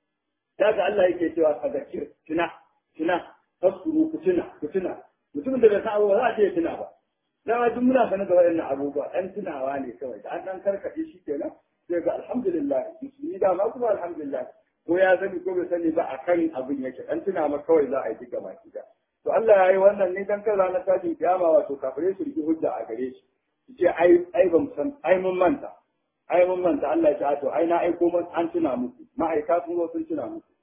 daga Allah yake cewa fadakir tuna tuna fasuru ku tuna ku tuna mutumin da bai san abubuwa za a ce tuna ba dama duk muna sanar da waɗannan abubuwa ɗan tunawa ne kawai da an ɗan karkaɗe shi kenan sai ga alhamdulillah musulmi dama kuma alhamdulillah ko ya sani ko bai sani ba a kan abin yake ɗan tuna ma kawai za a yi duka baki da to Allah ya yi wannan ne dan kan ranar tashin kiyama wato kafirai su riki hujja a gare shi su ce ai ai ban san ai mun manta ai mun manta Allah ya ce to ai na aiko mun an tuna muku ma'aika sun zo sun tuna muku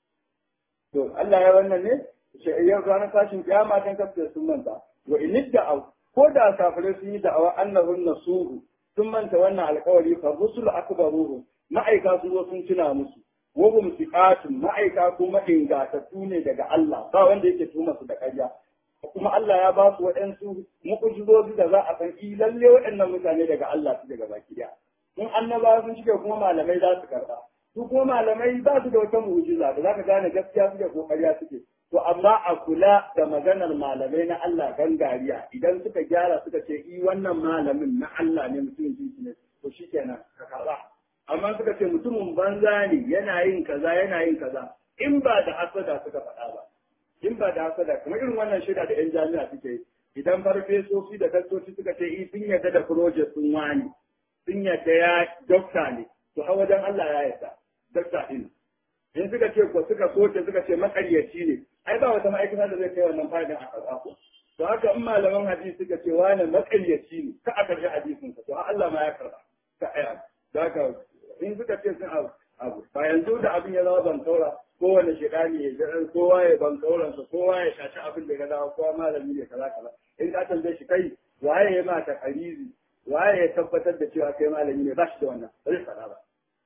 to Allah ya wannan ne yau ranar tashin kiyama dan kafin sun manta wa in da'aw ko da kafirai sun yi da'awa annahun nasuhu sun manta wannan alkawari fa rusul akbaruhu ma'aika sun zo sun tuna musu wa hum siqatun ma'aika kuma ingatattu ne daga Allah ba wanda yake tuma su da ƙarya kuma Allah ya ba su waɗansu mu'ujizozi da za a san i lalle waɗannan mutane daga Allah su daga baki daya in annabawa sun shige kuma malamai za su karɓa su kuma malamai ba su da wata mu'ujiza da za ka gane gaskiya suke ko ƙarya suke to amma a kula da maganar malamai na Allah gangariya idan suka gyara suka ce i wannan malamin na Allah ne mutumin jinsi ne to shikenan ka karɓa amma suka ce mutumin banza ne yana yin kaza yana yin kaza in ba da hasada suka faɗa ba in ba da hasada kuma irin wannan shida da 'yan jami'a suke yi idan farfesoci da daktoci suka ce i sun yarda da project sun wani sun yarda ya dokta ne to har wajen Allah ya yarda dokta din in suka ce ko suka soke suka ce makaryaci ne ai ba wata ma'aikata da zai kai wannan fa'idin a karɓa ko to haka in malaman hadisi suka ce wani makaryaci ne ka a karɓi hadisin sa to Allah ma ya karɓa ka aya da haka in suka ce sun abu abu ba yanzu da abin ya zama ban taura kowane shekani ya ji kowa ya ban tauransa kowa ya shaci abin da ya dawo kowa malami ne kaza kaza in ka tambaye shi kai waye ya ma ta karizi waye ya tabbatar da cewa kai malami ne ba shi da wannan ba zai faɗa ba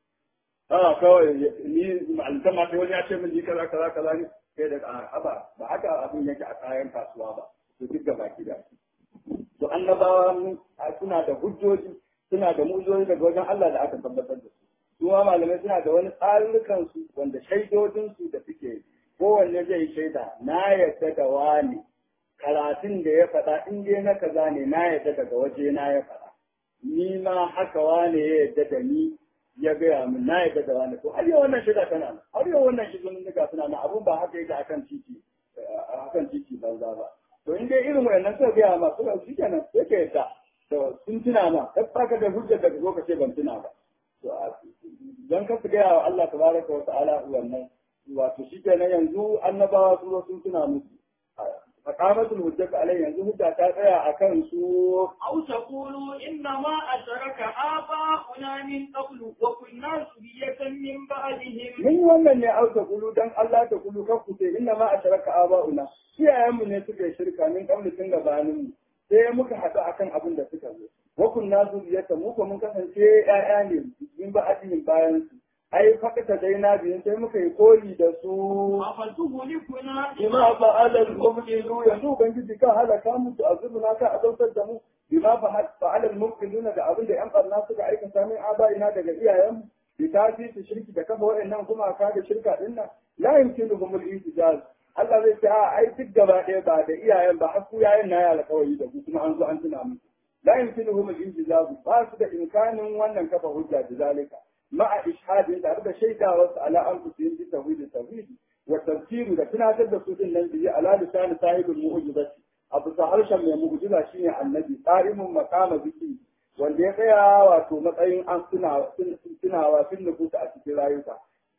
a kawai ni ma'alta ma sai wani ya ce min ni kaza kaza kaza ne sai da a ba ba haka abin yake a kayan kasuwa ba to duk da baki da to annabawa suna da hujjoji suna da mu'ujizoji daga wajen Allah da aka tabbatar da su su ma malamai suna da wani tsarurrukan su wanda shaidodin su da suke kowanne zai shaida na yadda da wani karatun da ya faɗa in dai na kaza ne na yadda daga waje na ya faɗa ni ma haka wane ya yadda da ni ya gaya min na yadda da wani to har yau wannan shiga tana nan har yau wannan shiga mun ga suna nan abun ba haka yake akan titi akan titi banza ba to in dai irin wayannan suka gaya ma suka shi kenan sai ka yadda to sun tuna ma kai baka da hujjar da zo ka ce ban tuna ba to dan ka su gaya wa Allah tabaraka wa ta'ala wannan wato shi kenan yanzu annabawa su sun tuna musu فقامت الهجة عليه yanzu hujja ta tsaya a kan su أو تقولوا إنما أشرك آباؤنا من قبل وكنا ذرية من بعدهم mun wannan ne auta kulu dan Allah ta kulu kan ku ce inna ma asharaka aba'una iyayenmu ne suka yi shirka min kabli tun gabanin mu sai muka haɗu akan abin da suka zo wa kunna zuriyata mu ko mun kasance ƴaƴa ne min ba'adihim bayan su ai fakata dai na biyun sai muka yi koyi da su أفتهلكنا bima fa'ala al-mubtilu yanzu ubangiji kan halaka mu da azubuna ka azautar da mu bima fa'ala al-mubtiluna da abin da yan barna suka aikata min abaina daga iyayenmu bi tafi shirki da kafa waɗannan kuma ka da shirka din nan la yumkinuhum al-ijaz Allah zai ce a ai duk gaba ɗaya ba da iyayen ba har ku yayin na ya alƙawari da ku kuma an zo an tuna muku la yumkinuhum al-ijaz ba su da imkanin wannan kafa hujja da zalika ma'a ishadin tare da shaidawarsu ala anfusihim bi tawhid tawhid والتذكير da tunatar da su din nan biyi ala lisan sahibul mu'jizati abu sa harshen mai mu'jiza shine annabi qarimun maqama zikri wanda ya tsaya wato matsayin an suna tunawa sun nufuta a cikin rayuka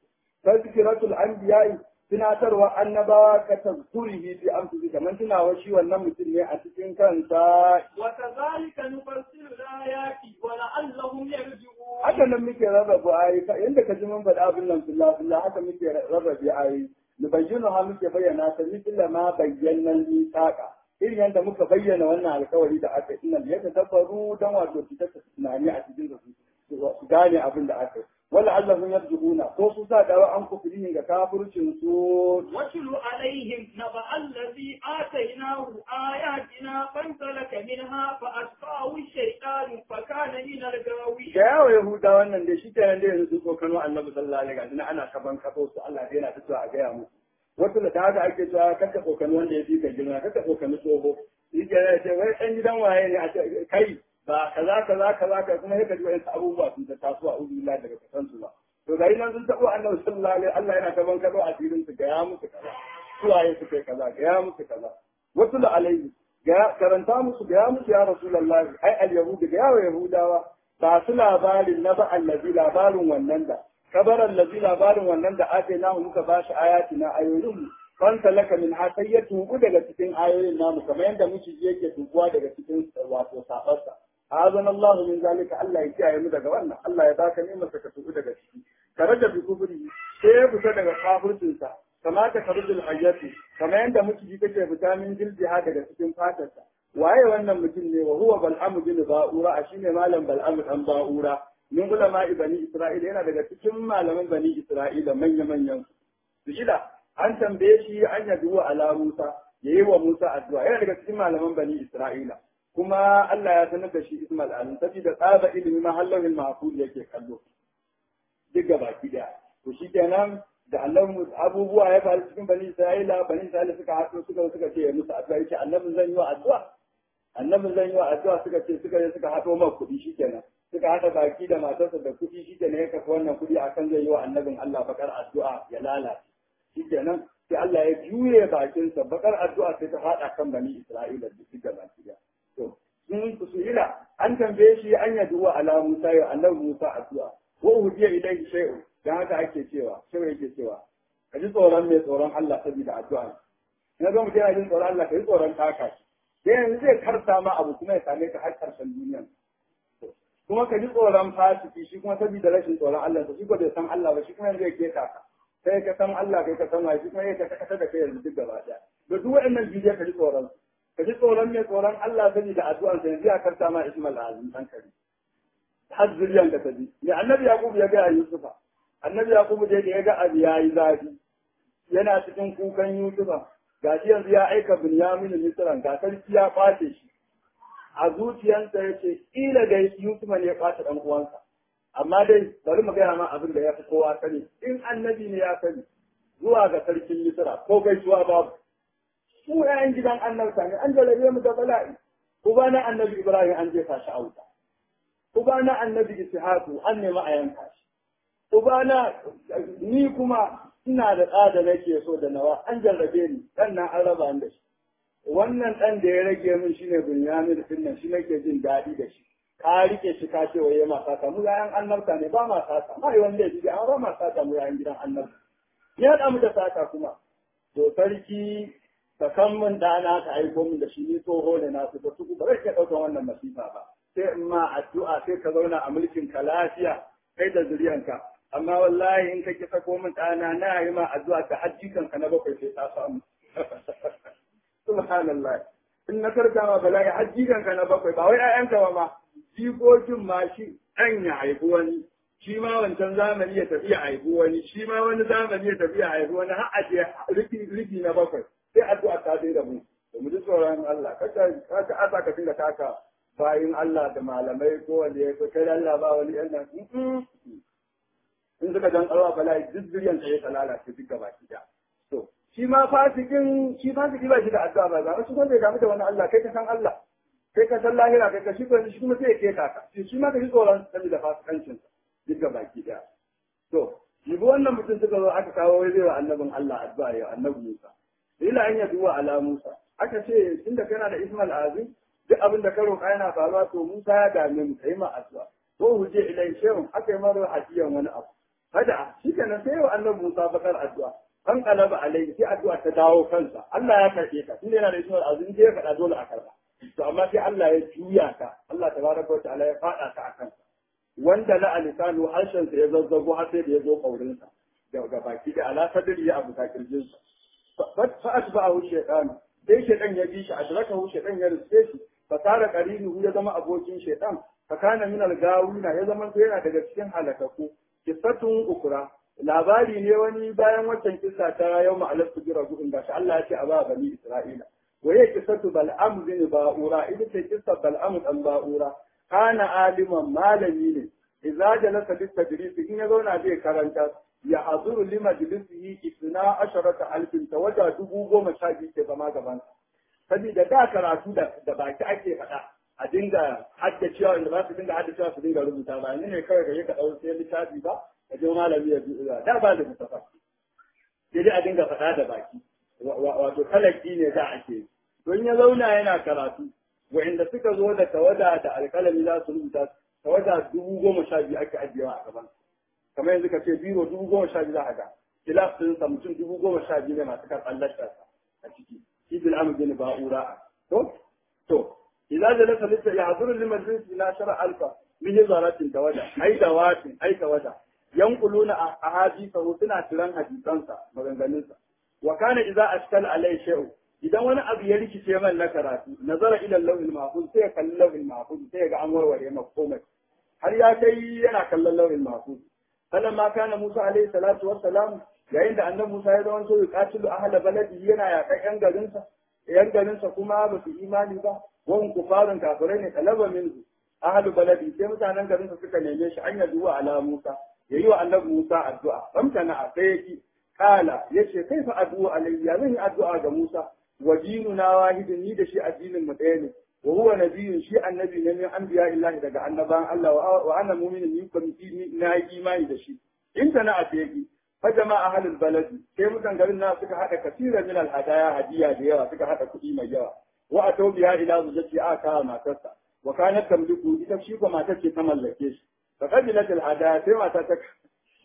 tazkiratul anbiya'i tunatarwa annabawa ka tazkurihi fi amsi kamar tunawa shi wannan mutum ne a cikin kansa وكذلك نفصل الآيات ولعلهم يرجعون haka nan muke rarraba ayi yanda ka ji mun faɗa abin nan billah billah haka muke rarrabe ayi nubayyinu ha muke bayyana ta misla ma bayyana mithaqa irin yadda muka bayyana wannan alkawari da aka yi nan ya tadabbaru dan wato fitar da tunani a cikin su su gane abin da aka yi wala allahum yarjuna ko su sa dawa an kufrihin ga kafircin su واتل عليهم نبأ الذي آتيناه آياتنا فانسلك منها فأتبعه الشيطان فكان من الغاوين da yawa yahuda wannan da shi kenan da yanzu ko kano annabi sallallahu alaihi wasallam ana kaban kafo su Allah dai yana fitowa a gaya musu wasu da haka ake cewa kaka kokani wanda ya fi ka girma kaka kokani tsoho shi kenan ya ce wai ɗan gidan waye ne a ce kai ba kaza kaza kaza ka kuma yaka ji wa'yansu abubuwa sun ta taso a uzu daga kasan su ba to gari nan sun taɓo annabi sallallahu alaihi Allah yana kaban kafo a filin su gaya musu kaza suwaye su kai kaza gaya musu kaza wasu da alaihi karanta musu gaya musu ya rasulullahi ai al-yahudu ga yawa yahudawa ba su labarin na ba allazi labarin wannan da kabar allazi labarin wannan da ake namu muka ba shi ayati na ayoyin fan talaka min ha sai ya tubu daga cikin ayoyin namu kamar yadda miciji yake tubuwa daga cikin wato sabarsa azan Allah min zalika Allah ya kiyaye mu daga wannan Allah ya baka ni'imar ka tubu daga ciki karaja bi kubri sai ya fita daga kafircin sa kamata karujul hayyati kamar yadda miciji take fita min jiljiha daga cikin fatarsa waye wannan mutum ne wa huwa bal'amu bin ba'ura a shine malam bal'amu dan ba'ura min ulama bani isra'ila yana daga cikin malaman bani isra'ila manya manyan su ila an tambaye shi an yadu ala musa yayi wa musa addu'a yana daga cikin malaman bani isra'ila kuma Allah ya sanar da shi ismail alim saboda tsaba ilimi mahallin mahfuz yake kallo duk baki daya to shikenan da Allah abubuwa ya faru cikin bani isra'ila bani isra'ila suka haɗu suka suka ce musu addu'a yace annabin zan yi wa addu'a annabin zan yi wa addu'a suka ce suka je suka haɗo man kuɗi shikenan suka haɗa baki da matarsa da kuɗi shikenan ya kafa wannan kuɗi akan zai yi wa annabin Allah bakar addu'a ya lalace shikenan sai Allah ya juye bakinsa bakar addu'a sai ta faɗa kan bani Isra'ila da suka baki da to sun kusuhila an tambaye shi an yadu wa ala Musa ya annabi Musa addu'a wa uhiya ilayhi shay'un dan haka ake cewa sai yake cewa ka ji tsoron mai tsoron Allah saboda addu'a na ga mutum yana jin tsoron Allah ka ji tsoron taka shi sai yanzu zai karsa ma abu kuma ya same ka har karshen duniya kuma ka ji tsoron fasiki shi kuma saboda rashin tsoron Allah shi ko bai san Allah ba shi kuma yanzu ya keta ka sai ka san Allah kai ka san wa shi kuma ya ka kasa da kai yanzu duk gaba daya da duk waɗannan bidiyar ka ji tsoron ka ji tsoron mai tsoron Allah saboda addu'ar sa yanzu ya karsa ma Ismail Azim dan kare har zuriyan ka tabi me annabi Yaqub ya ga Yusufa annabi Yaqub da ya ga abu yayi zafi yana cikin kukan Yusufa gashi yanzu ya aika Binyamin Misran ga sarki ya kwace shi a zuciyarsa ya ce kila da Yusuf ne ya kwace dan uwansa amma dai bari mu gaya ma abin da ya fi kowa sani in annabi ne ya sani zuwa ga sarkin Misra ko gaisuwa babu mu ƴaƴan gidan annabta ne an jalabe mu da bala'i uba na annabi Ibrahim an jefa shi a wuta uba na annabi Ishaqu an nemi a yanka shi uba na ni kuma ina da ɗa da nake so da nawa an jarrabe ni ɗan nan an raba ni da shi wannan ɗan da ya rage min shine Bunyamin din nan shi nake jin daɗi da shi ka rike shi ka ce waye ma saka mu yayan annabta ne ba ma saka ba yi wanda ya ji amma ba ma saka mu yayan gidan annabta ya da mu da saka kuma to sarki ka kan min ɗana ka aiko min da shi ni tsoho ne na su da su ba zai iya ɗaukar wannan masifa ba sai in ma addu'a sai ka zauna a mulkin ka lafiya kai da zuriyanka amma wallahi in ka ki sako min ɗana na yi ma addu'a ta hajjikan ka na bakwai sai ta samu subhanallah in na karka ma bala'i hajjikan ka na bakwai ba wai ƴaƴanka ba ma jikokin ma shi ɗan ya haifi wani shi ma wancan zamani ya tafi ya haifi wani shi ma wani zamani ya tafi ya haifi wani har a je rufi na bakwai sai addu'a ta sai da mu da mu ji tsoron Allah kaka kaka asa ka dinga taka bayin Allah da malamai ko wanda ya kai Allah ba wani yan nan in suka dan alwa bala'i duk zuriyan sai ya lalace duk gaba ki da to shi ma fasikin shi fasiki ba shi da addu'a ba za shi wanda ya damu da wani Allah kai ka san Allah kai ka san lahira kai ka shi ko shi kuma sai ya keta ka shi ma ka ji tsoron saboda fasikancin duk gaba ki da to shi wannan mutum suka zo aka kawo wai zai wa annabin Allah addu'a ya annabi Musa ila an yabi wa ala Musa aka ce tunda kana da Ismail Azim duk abin da ka roƙa yana faruwa to Musa ya dame mu kai ma addu'a ko huje ilai shehun aka yi mara hadiyan wani abu hada shi kenan sai wa annabi Musa bakar addu'a an kalaba alai sai addu'a ta dawo kansa Allah ya karɓe ka tunda yana da Ismail Azim sai ya faɗa dole a karɓa to amma sai Allah ya juya ka Allah tabaraka wa ta'ala ya faɗa ka a kansa wanda la alisanu harshen sa ya zazzago har sai da ya zo kaurinsa daga baki da ala sadri ya abu ta kirjinsa فأتبعه الشيطان sai shaitan ya bi shi adrakahu shaitan ya riske shi fa sara qarinu ya zama abokin shaitan fa kana min al-gawina ya zama sai yana daga cikin halakaku kisatun ukra labari ne wani bayan waccan kissa ta yau ma'alar su jira gudun gashi Allah ya ce a ba bani Isra'ila waye kisatu bal'am bin ba'ura ita ce kissa bal'am dan ba'ura kana aliman malami ne idza jalasa lit tadris in ya zauna zai karanta ya hazuru li majlisihi isna asharata alfin tawaja dubu goma sha biyu ke zama gaban saboda da karatu da da baki ake faɗa a dinga haddacewa inda ba su dinga haddacewa su dinga rubuta ba ni ne kawai da ka ɗau sai littafi ba ka je malami ya zuwa da ba da littafa sai dai a dinga faɗa da baki wato talaki ne da ake don ya zauna yana karatu wa'inda suka zo da tawada da alƙalami za su rubuta tawada dubu goma sha biyu ake ajiyewa a gaban kamar yanzu ka ce biro dubu goma sha biyu za a ga kilaf din sa mutum dubu goma sha biyu ne masu karɓar lasharsa a ciki shi bil amr bin ba'ura to to idan da lasa lissa ya hazuru liman jinsi na shara alfa min hizaratin tawada ai da watin ai tawada yanquluna ahadisa suna tiran hadisansa maganganunsa wa kana idza ashkal alai shay'u idan wani abu ya rikice man na karatu nazara ila lawhil mahfuz sai ya kalli lawhil mahfuz sai ya ga an warware maka komai har ya kai yana kallon lawhil mahfuz فلما كان موسى عليه الصلاة والسلام yayin da annabi Musa ya zama so ya katilu ahla baladi yana yakan yan garinsa yan garinsa kuma ba su imani ba wan kufarun kafirai ne talaba min ahlu baladi sai mutanen garinsa suka neme shi an yadu wa ala Musa yayi wa annabi Musa addu'a famtana a sai yaki kala yace kai fa addu'a alayya zan yi addu'a ga Musa wa dinuna wahidun ni da shi addinin mu ɗaya ne wa huwa nabiyyun shi annabi ne min anbiya illahi daga annaban Allah wa ana mu'minun ni kuma na yi imani da shi in tana a teki fa jama'a ahlul baladi sai mutan garin na suka hada kasira min al hadaya hadiya da yawa suka hada kuɗi mai yawa wa atau biha ila zujati aka matarsa wa kanat tamliku ita shi ko matar ce ta mallake shi fa qabilat al hadaya sai mata ta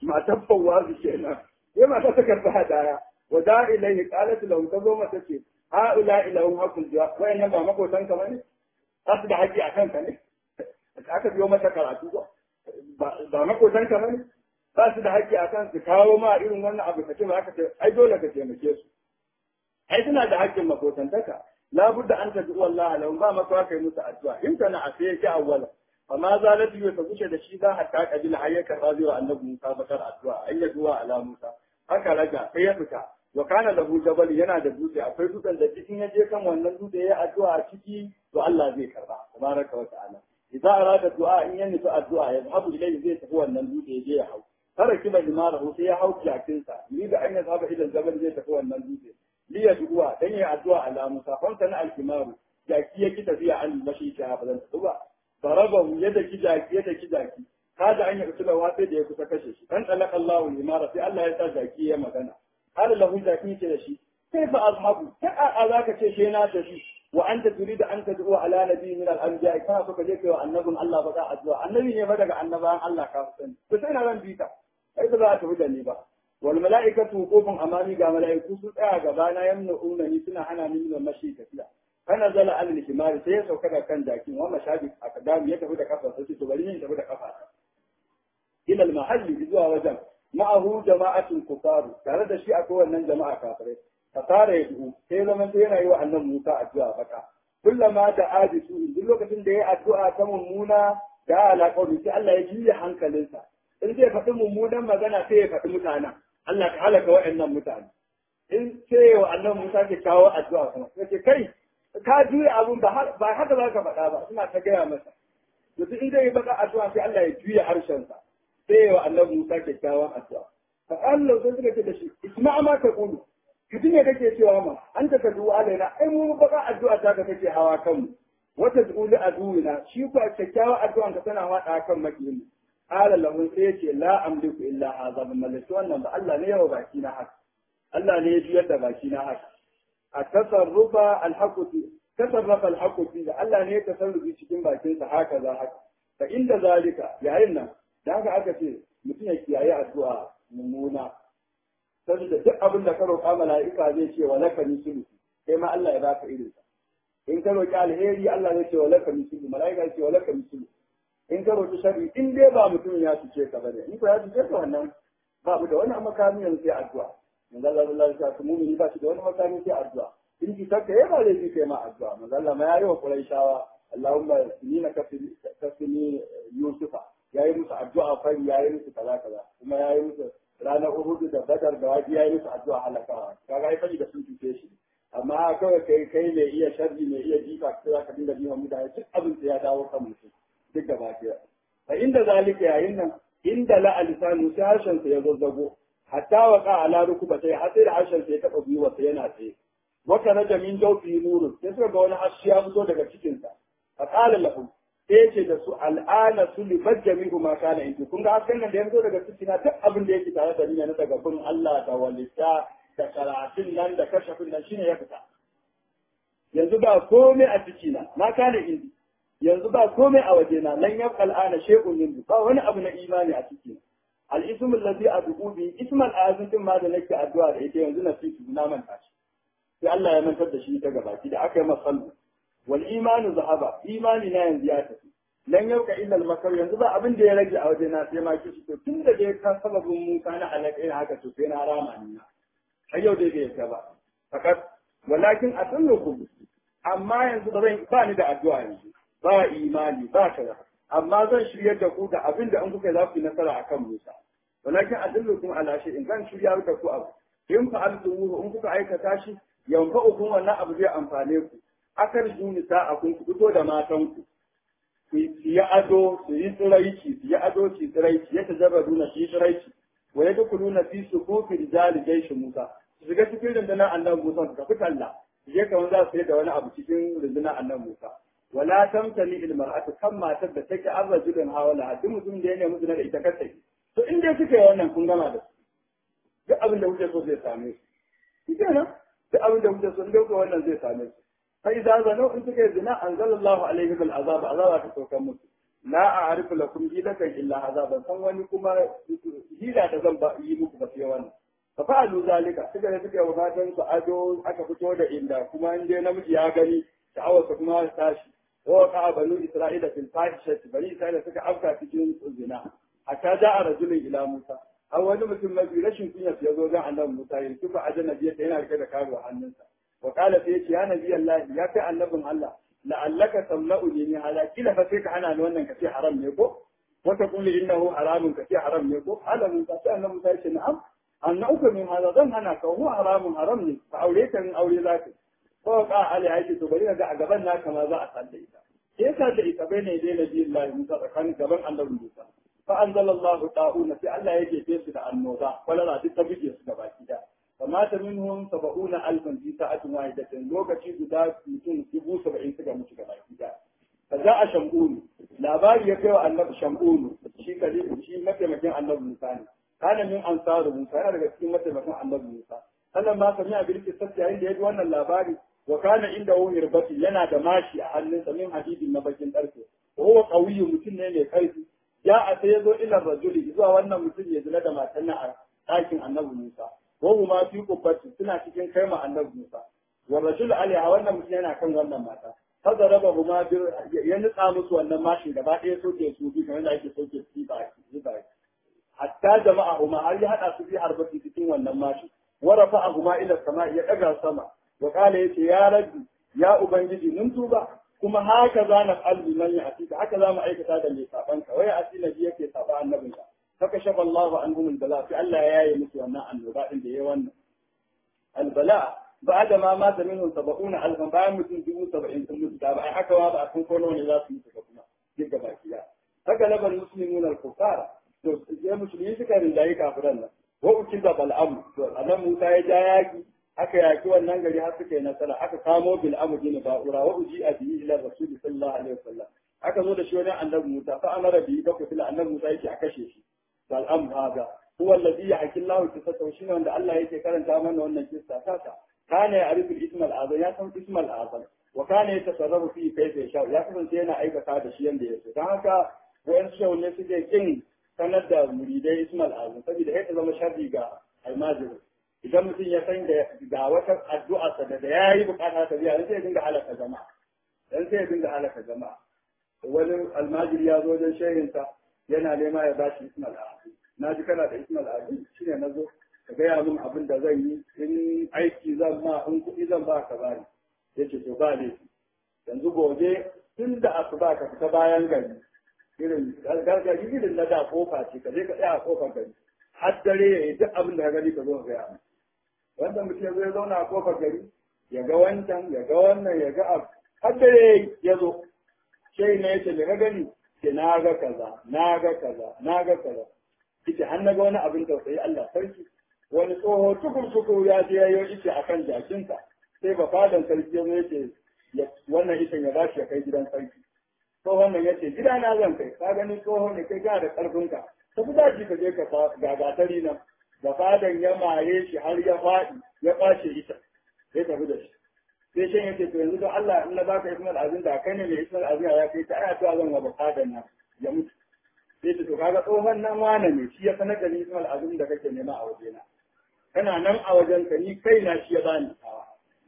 matar fawwazu kenan sai mata ta karɓi hadaya wa da ilaihi qalat lahu ta zo mata ce ha'ula ilahum hakul jiwa wayannan ba makotan ka bane za su da haƙƙi a kanka ne aka biyo mata karatu ba ba makotan ka bane ba su da haƙƙi a kan su kawo ma irin wannan abu ka ce ba aka ce ai dole ka taimake su ai suna da haƙƙin makotantaka labudda an tafi wallahi lahum ba maka kai musu addu'a in kana a sai yake awwala amma zalatu ya ta wuce da shi za hatta kabila har ya karba zai wa annabi Musa bakar addu'a ai ya duwa ala Musa haka raga sai ya fita wa kana lahu jabal yana da dutse akwai dutsen da cikin ya je kan wannan dutse ya addu'a a ciki to Allah zai karba tabaraka wa ta'ala idza arada du'a in ya nufi addu'a ya zahabu ilayhi zai tafi wannan dutse ya je ya hau tara kiba limarahu sai ya hau jakinsa ni da an ya zaba idan jabal zai tafi wannan dutse li ya du'a dan ya addu'a ala Musa fa sana al-kimaru jaki ya ki tafiya an mashi ta ba zan tafi ba farabahu ya daki jaki ya daki jaki kada an yi usula wa sai da ya kusa kashe shi dan talaka Allahu limara sai Allah ya sa jaki ya magana qala lahu jaki ce da shi kai fa azhabu ta a zaka ce she na tafi wa anta turida an tad'u ala nabi min al-anbiya kana so ka je kai wa annabin Allah ba da addu'a annabi ne ba daga annabawan Allah ka sani to sai na ran bita kai ba za a tafi da ni ba wal mala'ikatu wuqufun amami ga mala'iku su tsaya gaba na yamna'una ni suna hana ni min mashi tafiya kana zala alal himari sai ya sauka da kan jakin wa mashabi a kadami ya tafi da kafa sai to bari ne tafi da kafa ila al mahalli zuwa wajen ma'ahu jama'atun kufaru tare da shi akwai wannan jama'a kafirai fasara ya duhu sai zaman sai yana yi wa annan Musa addu'a baka kullama da ajisu duk lokacin da ya addu'a ta mummuna da alaƙa sai Allah ya juya hankalinsa in zai faɗi mummunan magana sai ya faɗi mutanen Allah ka halaka waɗannan mutane in sai wa annan Musa ke kawo addu'a kuma sai kai ka juya abun ba haka za ka faɗa ba suna ta gaya masa to in zai yi baka addu'a sai Allah ya juya harshensa sai wa annabi Musa kyakkyawan addu'a fa Allah sai suka ce da shi isma'a ma ta kulu kiji ne kake cewa ma an ta kadu alaina ai mu baka addu'a ta ka kake hawa kanmu wata zuuli aduwina shi ko kyakkyawan addu'a ka tana wada kan makiyin qala lahu sai yace la amliku illa hadha bi mallaki wannan ba Allah ne yawa baki na haka Allah ne ya juyar da baki na haka a tasarrufa alhaquti tasarrafa alhaquti da Allah ne ya tasarrufi cikin bakin sa haka za haka fa inda zalika yayin nan da haka aka ce mutum ya kiyaye addu'a mummuna saboda duk abin da ka roƙa mala'ika zai ce wa laka mislu kai ma Allah ya baka irin sa in ka roƙi alheri Allah zai ce wa laka mislu mala'ika zai ce wa laka mislu in ka roƙi sharri in dai ba mutum ya cuce ka bane in ko ya cuce ka wannan babu da wani makami yanzu sai addu'a manzo Allah sallallahu alaihi wasallam mu'mini ba shi da wani makami sai addu'a in ki takka ya ba zai kai ma addu'a manzo Allah ma yayi wa Quraishawa Allahumma inna kafini kafini Yusufa yayi musu addu'a fari yayi musu kaza kaza kuma yayi musu ranar Uhud da Badar da waji yayi musu addu'a halakawa kaga ai fari da sun cuce shi amma kawai kai kai mai iya sharri mai iya jifa ka za ka dinga jiwa mutane duk abin ya dawo kan mutum duk gaba ɗaya fa inda zalika yayin nan inda la alisanu sai harshen sa ya zazzago hatta wa ka ala rukuba sai har sai da harshen sa ya taba gwiwa sai yana tsaye wata na jamin jawfi nurun sai suka ga wani harshe ya fito daga cikin sa fa qala lahu sai ya ce da su al'ana sulibat jami'u ma kana intu kun ga hasken nan da ya fito daga cikin na duk abin da yake tare da ni na daga bin Allah da walita da karatun nan da kashafin nan shine ya fita yanzu ba komai a cikina ma kana indi yanzu ba komai a wajena lan yabqa al'ana shay'un min ba wani abu na imani a cikina al-ismu allazi ad'u bi ismu al-azim din ma da nake addu'a da ita yanzu na fi na manta shi sai Allah ya mantar da shi ta gabaki da aka yi masallu wal imanu zahaba imani na yanzu ya tafi lan yabqa illa al-makar yanzu ba abin da ya rage a wajena sai ma kishi to tun da dai ka sababin mu kana alaƙa haka to sai na rama ni na har yau dai bai ta ba fakat walakin atullukum amma yanzu ba zan ba ni da addu'a yanzu ba imani ba kaza amma zan shiryar da ku da abin da an kuka za ku yi nasara akan Musa walakin adullukum ala shi in zan shiryar da ku abu in fa'altumuhu in kuka aikata shi yanfa'ukum wannan abu zai amfane ku akar juni sa'a kun ku fito da matan ku ku yi ado su yi tsiraici su yi ado su yi tsiraici ya tajarradu na su yi tsiraici wa ya dukuluna fi sufufi rijali jaishi Musa su shiga cikin rundunar annabi Musa su tafi talla su je kamar za su yi da wani abu cikin rundunar annabi Musa wala tamtani il mar'atu kan matar da take an rajulun hawala duk mutum da ya nemi zina da ita kace to in dai suka yi wannan kun gama da su duk abin da kuke so zai same su shi kenan duk abin da kuke so in dai wannan zai same su fa idza zanu in suka yi zina anzalallahu alaihim al'azab azaba ta saukan musu la a'rifu lakum hilatan illa hadha ban san wani kuma hila da zan ba yi muku ba sai wannan fa fa'alu zalika suka da suka wa matan su ado aka fito da inda kuma in dai namiji ya gani sha'awarsa kuma ya tashi wa ka banu isra'ila fil fahishati bani isra'ila suka afka cikin zina hatta ja'a rajulun ila musa har wani mutum mafi rashin kunya ya zo don annabi musa ya tufa ajanabi yadda yana rike da karo a hannunsa wa qala sai yace ya nabi allah ya kai annabin allah la'allaka tamna'u ni hala kila fa sai ka hana ni wannan kace haram ne ko wata kulli innahu haramun kace haram ne ko ala musa sai annabi musa yace na'am annauka min hada zan hana ka huwa haramun haram ne ka aure ka in aure zaka ko ka ali yake to bari ga a gaban naka ma za a sanda ita sai ka da ita bai ne dai nabi Allah Musa tsakanin gaban annabi Musa fa anzalallahu ta'una sai Allah ya jefe su da annoba kwalara duk ta bige su gaba ki da فمات منهم سبعون ألفا في ساعة واحدة لوكتي guda mutum dubu saba'in suka mutu gaba gida فجاء شمعون labari ya kai wa annabi shamunu shi kalifu shi mataimakin annabi musa ne kana min ansaru musa yana daga cikin mataimakin annabi musa sannan ma sami a bilki sabbi yayin da ya ji wannan labari wa kana inda hu hirbati yana da mashi a hannunsa min hadidin na bakin karfe wa huwa qawiyyu mutum ne mai karfi ya a sai ya zo ila rajuli zuwa wannan mutum ya zina da matan a ɗakin annabi musa wahu ma fi kubbati suna cikin kai ma annabi Musa wa rajul alaiha wannan mutum yana kan wannan mata hada raba huma bir ya nutsa musu wannan mashin gaba ɗaya soke su bi kamar da ake soke su ba ba hatta jama'a huma har ya hada su bi harbati cikin wannan mashin wa rafa'a huma ila sama ya daga sama wa qala yace ya rabbi ya ubangiji mun tuba kuma haka za na qalbi man ya atika haka za mu aikata da mai sabanka wai asila ji yake saba annabinka فكشف الله عنهم البلاء في الله يا يمس وانا البلاء اللي يوانا البلاء بعد ما مات منهم سبعون ألفا بعد متن جبوا سبعين ثم تتابع حكى وابا أكون كونوا لا تنسكنا جيكا باكيا فقلب المسلمون الكفار يا مسلمين سكرين جاي كافرنا وأكيد بالأمر أنا موسى يجاياكي aka yaki wannan gari har suka yi nasara aka kamo bil amudi ba'ura wa uji a bihi ila rasuli sallallahu alaihi wasallam aka zo da shi wajen annabi Musa fa amara bihi ba ku fila annabi Musa yake a kashe shi فالأمر هذا هو الذي يحكي الله قصته شنو عند الله يكي كرن تامن وأن القصة تاتا كان يعرف الاسم الأعظم يسمى اسم الأعظم وكان يتصرف فيه كيف يشاء يسمى سينا أي هذا الشيء اللي يسوي كان وإن شاء الله سيدي كين sanar da muridai Ismail Azam saboda ya zama sharri ga almajiri idan mutum ya san da ga wata addu'a sa da ya yi bukata ta biya sai ya dinga halaka jama'a dan sai ya dinga halaka jama'a wani almajiri ya zo wajen shehinsa yana nema ya ba shi ismal azim na ji kana da ismal azim shine na zo ka gaya min abin da zan yi in aiki zan ma in kuɗi zan ba ka bani ya ce to ba laifi yanzu gobe tun da asuba ka fita bayan gari irin gargaji irin na da kofa ce ka je ka tsaya a kofar gari har dare ya yi duk abin da ka gani ka zo ka gaya min wanda mutum ya zo ya zauna a kofar gari ya ga wancan ya ga wannan ya ga abu har dare ya zo sai na yace da ka gani ce na ga kaza na ga kaza na ga kaza ita an naga wani abin tausayi Allah sarki wani tsoho tukur tukur ya je yayo ita akan jakinsa sai ba fadan sarki ya zo yace wannan ita ya bashi ya kai gidan sarki tsohon nan yace gida na zan kai ka gani tsoho ne kai ga da karfinka ka fi daji ka je ka gagatari nan da fadan ya mare shi har ya faɗi ya ɓace ita sai tafi da shi sai shan yake to yanzu don Allah in na baka ismal azin da kai ne mai ismal azin ya kai ta aya to zan wa bukadan nan ya mutu sai to kaga tsohon nan wane ne shi ya sanar da ni ismal azin da kake nema a wajena kana nan a wajen ka ni kai na shi ya bani tawa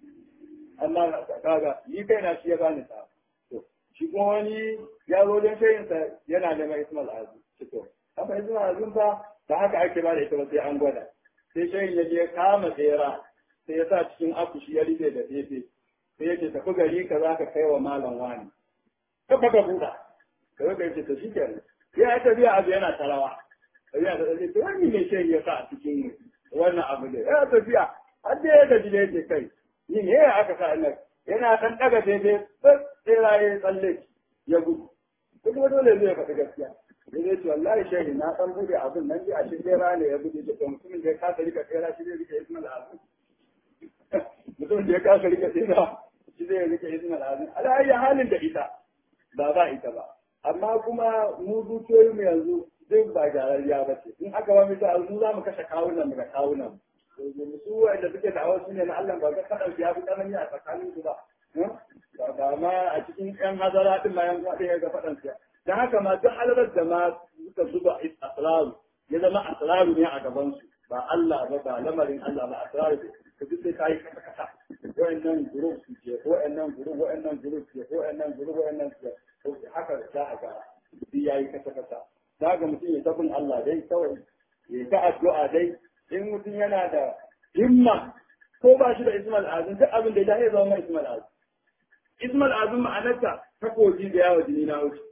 amma kaga ni kai na shi ya bani tawa to shi kuma wani ya zo wajen shayinsa yana neman ismal azin to haka ismal azin fa da haka ake ba da ita ba sai an gwada sai shayin ya je kama tsera sai ya sa cikin akushi ya rufe da fefe sai ya ce tafi gari ka za ka kai wa malam wani ka baka buɗa ka zo ka ce to shi kenan ya yi tafiya abu yana tarawa tafiya ta tsaye to wani mai shan ya sa a cikin wannan abu ne ya tafiya har da ya gaji da yake kai ni ne ya aka sa nan yana ɗan ɗaga fefe sai ya tsalle ya gudu kuma dole zai faɗi gaskiya sai zai ce wallahi shehi na ɗan buɗe abin nan ji a shi tsera ne ya buɗe da mutumin da ya kasa rika tsera shi zai rika ismail azim mutum da ya kasa rika tsira shi zai rika izinin al'adun ala'ayyar halin da ita ba ba ita ba amma kuma mu zuciyoyi mu yanzu duk ba gyararriya ba ce in aka ba mita mu za mu kashe kawunan mu da kawunan mu su wanda suke da awar ne na Allah ba ga kadan ya fi tsanani a tsakanin su ba ba ma a cikin yan hazara din ma yanzu a ɗaya ga faɗan su dan haka ma duk halarar da ma suka zuba asraru ya zama asraru ne a gaban su ba Allah ba ba lamarin Allah ba asraru ka duk sai kai kasa kasa wa'annan group su ce wa'annan group wa'annan group ce wa'annan group wa'annan ce haka za a ga shi yayi kasa kasa za ga mutum ya tabin Allah dai kawai ya ta addu'a dai in mutum yana da himma ko ba shi da ismal azum duk abin da ya ya zama ismal azum ismal azum ma'anarta takobi da yawa jini na wuce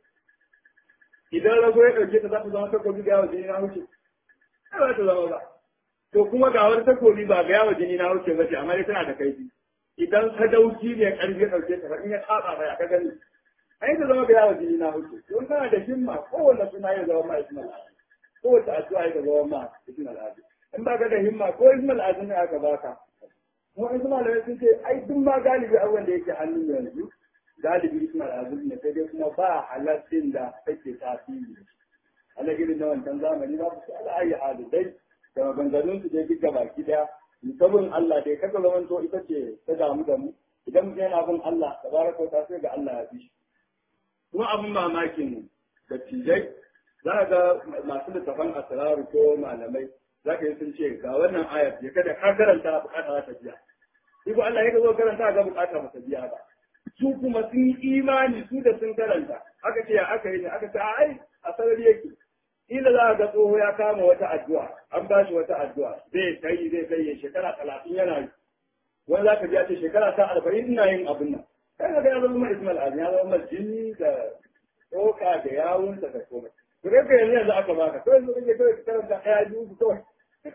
idan rago ya ɗauke ta za ta zama takobi da yawa jini na wuce ba za ta zama ba to kuma ga wani takobi ba ga yawa jini na wuce ba ce amma dai tana da kaifi idan sadauki ne karfi ya ɗauke ta in ya tsaba ba ya ka gani ai ta zama ga yawa jini na wuce don kana da himma kowanne suna ya zama ma ismal azum kowace addu'a ya zama ma ismal azum in ba ka da himma ko ismal azum ne aka baka mu in kuma da sun ce ai duk ma galibi abubuwan da yake hannun yanzu galibi ismal azum ne sai dai kuma ba halaccin da take tasiri ala irin na wancan zamani ba su ala ayi hadu dai da maganganun su dai duka baki daya sabon Allah dai kaga zaman to ita ce ta damu da mu idan mutum yana bin Allah tabaraka ta sai ga Allah ya fi shi kuma abin mamakin da tijai za ga masu littafan asraru ko malamai za ka yi sun ce ga wannan ayat ya kada ka karanta bukata za ta biya shi ko Allah ya zo karanta ga bukata ba ta biya ba su kuma sun yi imani su da sun karanta aka ce ya aka yi ne aka ce ai a sarari yake ila za ga tsoho ya kama wata addu'a an ba shi wata addu'a zai kai zai kai shekara talatin yana yi wani za ka ji a ce shekara ta arba'in ina yin abin nan kai ga ya zama ismail azmi ya zama jini da tsoka da yawunsa da komai to dai ka yanzu yanzu aka baka kawai yanzu kake kawai ka karanta ɗaya biyu ku kawai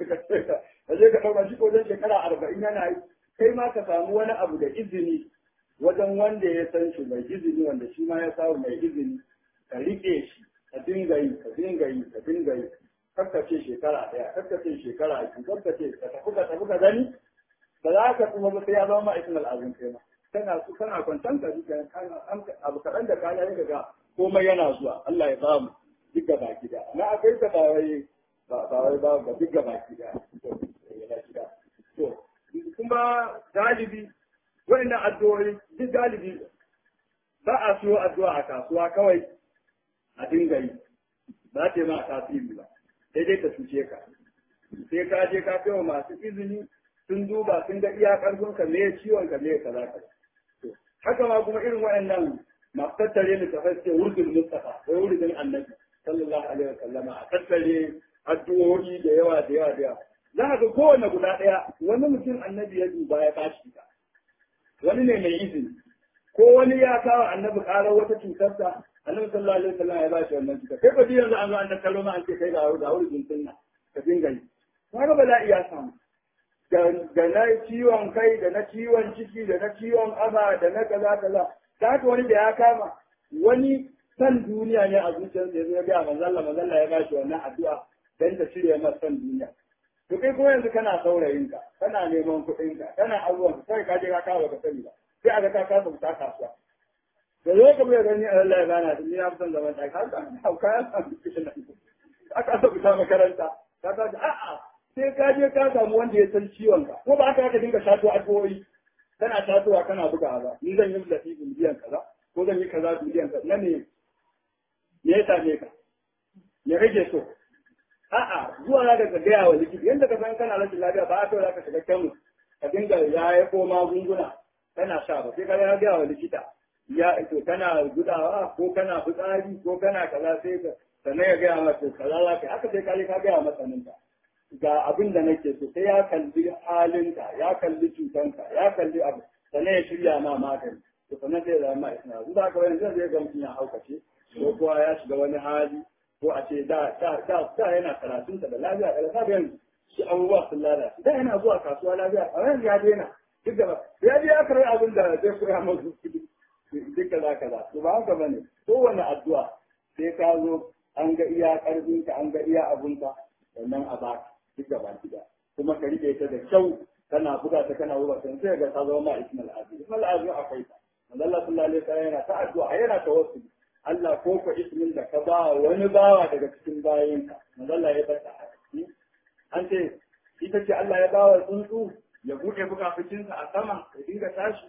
ka je ka ɗauka shi ko wajen shekara arba'in yana yi kai ma ka samu wani abu da izini wajen wanda ya san shi mai izini wanda shi ma ya samu mai izini ka riƙe shi ka dinga yi ka dinga yi ka dinga yi kakkace shekara ɗaya kakkace shekara biyu kakkace ka tafi ka tafi ka gani ba za ka kuma ba sai ya zama ma'aikin al'azun kai ma kana su kana kwantan ka duka abu kaɗan da kaya ya ga komai yana zuwa Allah ya ba mu duk gaba gida na akwai ta ba wai ba wai ba ba duk gaba gida to kuma galibi wa'annan addu'o'i duk galibi ba a siyo addu'a a kasuwa kawai a dinga yi ba ta yi ma tasiri ba sai dai ta cuce ka sai ka je ka kai wa masu izini sun duba sun ga iya karfin ka me ciwon ka me kaza ka haka ma kuma irin waɗannan masu tattare ni ta fasce wurdin mustafa wai wurdin annabi sallallahu alaihi wasallama a tattare addu'o'i da yawa da yawa da yawa za ka ga kowane guda ɗaya wani mutum annabi ya duba ya bashi ta wani ne mai izini ko wani ya kawo annabi ƙarar wata cutarsa annabi sallallahu alaihi wasallam ya bashi wannan cutar kai ba yanzu an zo an tattaro ma an ce kai ga ga wurin sunna ka dinga yi kaga bala'i ya samu da na ciwon kai da na ciwon ciki da na ciwon aba da na kaza kaza ta haka wani da ya kama wani san duniya ne a zuciyarsa ya zo ya ga manzalla manzalla ya bashi wannan addu'a dan ta cire masa san duniya to kai kuma yanzu kana saurayin ka kana neman kuɗin ka kana abubuwan ka kai ka je ka kawo ka sani ba sai aka ka kasa fita kasuwa da zo ka bai gani Allah ya gana da ni na fi son zaman ɗaki haka hauka ya samu kishin aka asa fita makaranta ka ka a'a sai ka je ka samu wanda ya san ciwon ka ko ba haka aka dinga shato addu'o'i kana shatowa kana buga ba ni zan yi lafi biliyan kaza ko zan yi kaza biliyan kaza na ne me ya same ka me kake so a'a zuwa za ka gaya wa likita yadda ka san kana rashin lafiya ba a kawai za ka shiga kemis ka dinga ya ya ko magunguna kana sha ba sai ka ya gaya wa likita ya to kana gudawa ko kana fitsari ko kana kaza sai ka sannan ya gaya masa kaza za ka haka sai ka je ka gaya masa ninka ga abin da nake so sai ya kalli halinka ya kalli cutanka ya kalli abu sannan ya shirya ma magani to sannan sai ya zama ma isna zuwa ka wani zai ga mutum ya haukace ko kuwa ya shiga wani hali ko a ce da da da da yana karatunsa da lafiya da lafiya yanzu shi abubuwa sun lalace da yana zuwa kasuwa lafiya a yanzu ya daina duk da ya je ya karɓi abin da zai koya masu kuɗi duk da zaka da to ba haka bane kowane addu'a sai ka zo an ga iya ƙarfinka an ga iya abunka sannan a baka duk da baki da kuma ka rike ta da kyau kana buga ta kana buga ta sai ga ta zama ma ismal azim ismal azim akwai ta Allah sallallahu alaihi wasallam yana ta addu'a yana tawassuli Allah ko ka ismin da ka ba wani bawa daga cikin bayinka Allah ya bata a ciki an ce ita ce Allah ya bawa tsuntsu ya buɗe bukafucinsa a sama ya dinga tashi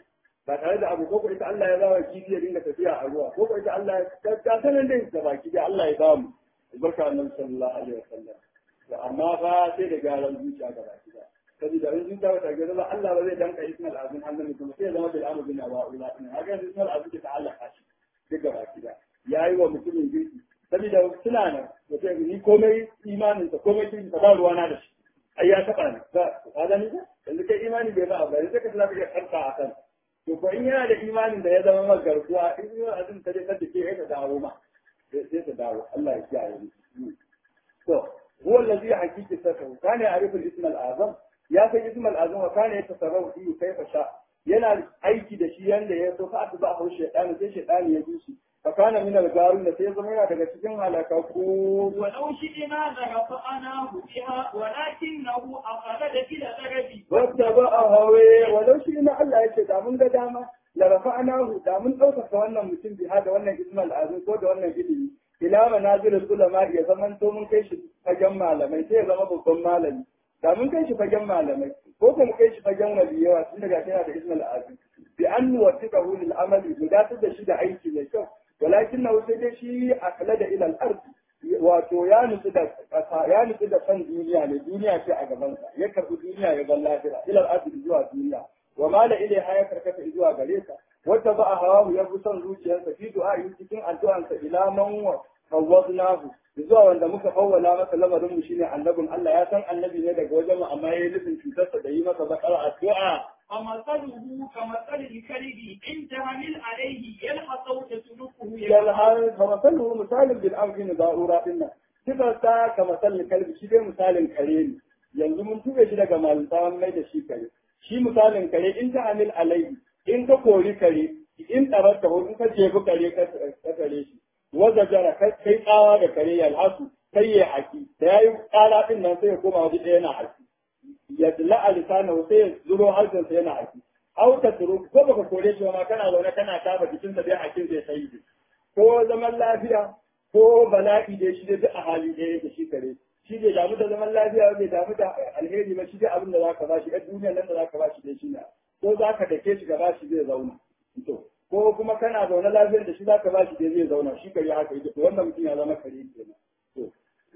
ba tare da abu ko ko ita Allah ya zawa kifi ya dinga tafiya a ruwa ko ko ita Allah ya ta sanan dai da baki da Allah ya ba mu barka annabi sallallahu alaihi wasallam amma fa sai da garan zuciya ga baki da saboda in zuciya ba ta ga ba Allah ba zai danka ismal azin hannun mutum sai ya zama bil amr bin awa ula din haka ismal azin ta Allah kashi duk ga baki da yayi wa mutumin girki saboda suna nan mutum ni komai imanin sa komai kin ba ruwana da shi ai ya taba ni ba ka gani ba yanzu kai imani bai ba ba yanzu ka tsaya ka karka a kan to ko in yana da imanin da ya zama maka garkuwa in yi azin ta dai kada ke ka dawo ma sai ta dawo Allah ya kiyaye ni to huwa allazi hakiki sirru kana ya'rifu al-ism al-azam ya san ism al-azam wa kana yatasarrafu fihi kayfa sha yana aiki da shi yanda ya so fa ba hu shaytan sai shaytan ya bi shi fa kana min al-garun da sai zama yana daga cikin halaka ko ولو شئنا لرفعناه بها ولكنه أخلد إلى الأرض wata ba a hawe walau shi na Allah ya ce da mun ga dama la rafa'nahu da mun ɗaukaka wannan mutum biha da wannan ismal azim ko da wannan ilimi ila manazilul ulama ya zaman to mun kai shi fagen malamai sai ya zama babban malami da mun kai shi fagen malamai ko kuma kai shi fagen waliyawa tun daga yana da ismal azim bi an nuwaffiqahu lil amali gudatar da shi da aiki mai kyau walakin na sai dai shi akala da ila al-ard wato ya nutsu da ƙasa ya nutsu da san duniya ne duniya ce a gabansa ya karɓi duniya ya bar lafiya ilal ardi zuwa duniya wa mala ilaiha ya karkata zuwa gare ka wata ba a hawa ya fi son zuciyarsa fi du'a'i cikin addu'ansa ila man wa fawwadnahu zuwa wanda muka fawwala masa lamarin mu shine annabin Allah ya san annabi ne daga wajen mu amma yayi nufin cutarsa da yi masa bakar addu'a فمثله كمثل الكلب إن تهمل عليه يلحظ أو تتركه yalhar fa masalu misalin bil amri da'ura dinnan sifarta ka masalin kalbi shi dai misalin kare ne yanzu mun tube shi daga malintawan mai da shi kare shi misalin kare in ta amil alai in ka kori kare in tsararta ko in ka jefi kare ka kare shi waza jara kai tsawa da kare yalhasu sai ya haki da yayi kala din nan sai ya koma waje ɗaya na haki ya dila a lisanahu sai ya zuro harshensa yana haki au ta turu ko baka kore shi ma kana zaune kana kama jikinsa dai hakin zai sai ko zaman lafiya ko bala'i da shi dai a hali ɗaya yake shi kare shi bai damu da zaman lafiya bai damu da alheri ba shi dai abin da zaka bashi ɗan duniyar nan da zaka bashi dai shi na ko zaka dake shi gaba shi zai zauna to ko kuma kana zaune lafiyar da shi zaka bashi dai zai zauna shi kare haka yake to wannan mutum ya zama kare kenan to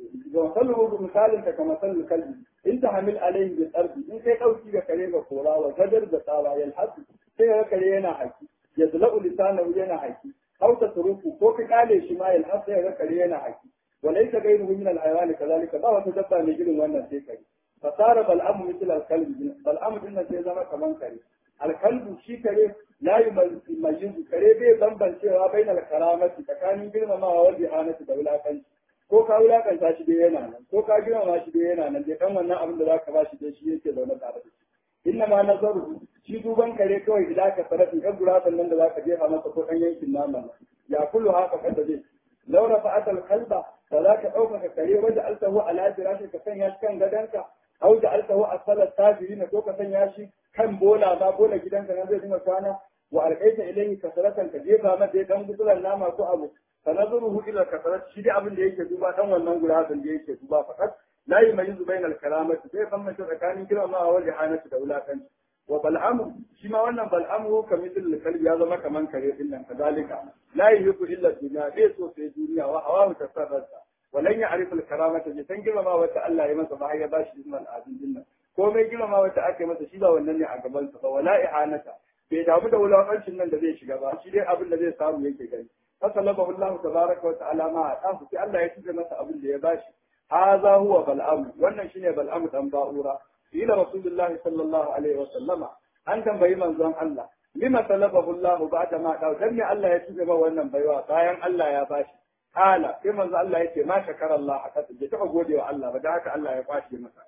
ga sallu misalin ka kamar sallu kalbi in ta hamil alaihi bil ardi in kai dauki ga kare ga kora wa gadar da tsawa yalhasu sai ga kare yana haki yadla'u lisanahu yana haki أو تتركه فوق قال شمال الحصى يذكر هنا حكي وليس غيره من الحيوان كذلك ما وتدفع نجل وانا سيكري فصار بلعم مثل الكلب بلعم إن سيزما كمان كري الكلب شي كري لا يميز كري بي بمبن سيوا بين الكرامة تكاني بين ما هو الإهانة دولا كنش ko ka wulakanta shi dai yana nan ko ka girmama shi dai yana nan dai kan wannan abin da zaka ba shi dai shi yake zaune tare da shi inna ma nazaru shi duban kare kawai idan ka sarafi ɗan gurasan nan da za ka jefa masa ko ɗan yankin nama ya kullu haka kada zai laura fa'atal kalba da za ka ɗaukaka kare wajen altahu ala firashi ka sanya shi kan gadonka au da altahu asalat tafiri na ko ka sanya shi kan bola ba bola gidanka nan zai dinga kwana wa alƙaita ilayhi kasaratan ka jefa masa ya dan gutsuran nama ko abu فنظره الى الكثرات شي دي abin da yake duba dan wannan gurasan da yake duba fakat la yumayyizu bayna al-kalamati sai kan mace tsakanin girma wa jahanatu da wulakanci wa bal'amu shi ma wannan bal'amu kamithil al-kalbi ya zama kaman kare din nan kazalika la yuhibbu illa dunya bai so sai duniya wa hawa tasarrata walan ya'rif al-karamata ji san girma wata Allah ya masa ba ya bashi ismal azim din nan komai girma wata ake masa shi ba wannan ne a gaban sa ba wala ihanata bai damu da wulakancin nan da zai shiga ba shi dai abin da zai samu yake gani فطلبه الله تبارك وتعالى ما أتاه في الله يتجه مسا أبن ليباشي هذا هو بلعم وانا شنو بلعم تنباؤورا إلى رسول الله صلى الله عليه وسلم أنت بيمن زم الله لما طلبه الله بعد ما قال دم الله يتجه وانا بيوا بايان الله يا باشي قال كما الله يتجه ما شكر الله حتى تجي تقول الله بدأك الله يباشي مسا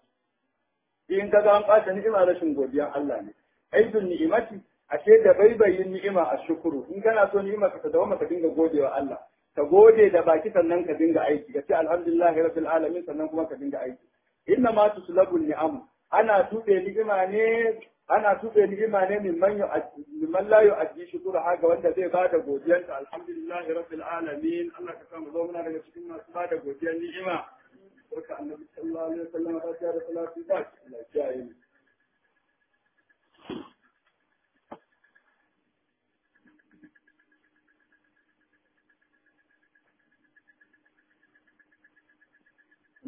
in ka ga an ɓata ni'ima rashin godiyan Allah ne aidun ni'imati ashe da baibayin ni'ima a shukuru in kana so ni'ima ka dawo ka dinga godewa Allah ka gode da baki sannan ka dinga aiki ka ce alhamdulillahi rabbil alamin sannan kuma ka dinga aiki inna ma tuslabu ni'am ana tube ni'ima ne ana tube ni'ima ne min man min man la yu'addi shukura haga wanda zai bada godiyanta alhamdulillahi rabbil alamin Allah ka samu zo muna daga cikin masu bada godiyar ni'ima barka annabi sallallahu alaihi wasallam ta da salatu ba Allah ya yi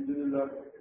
alhamdulillah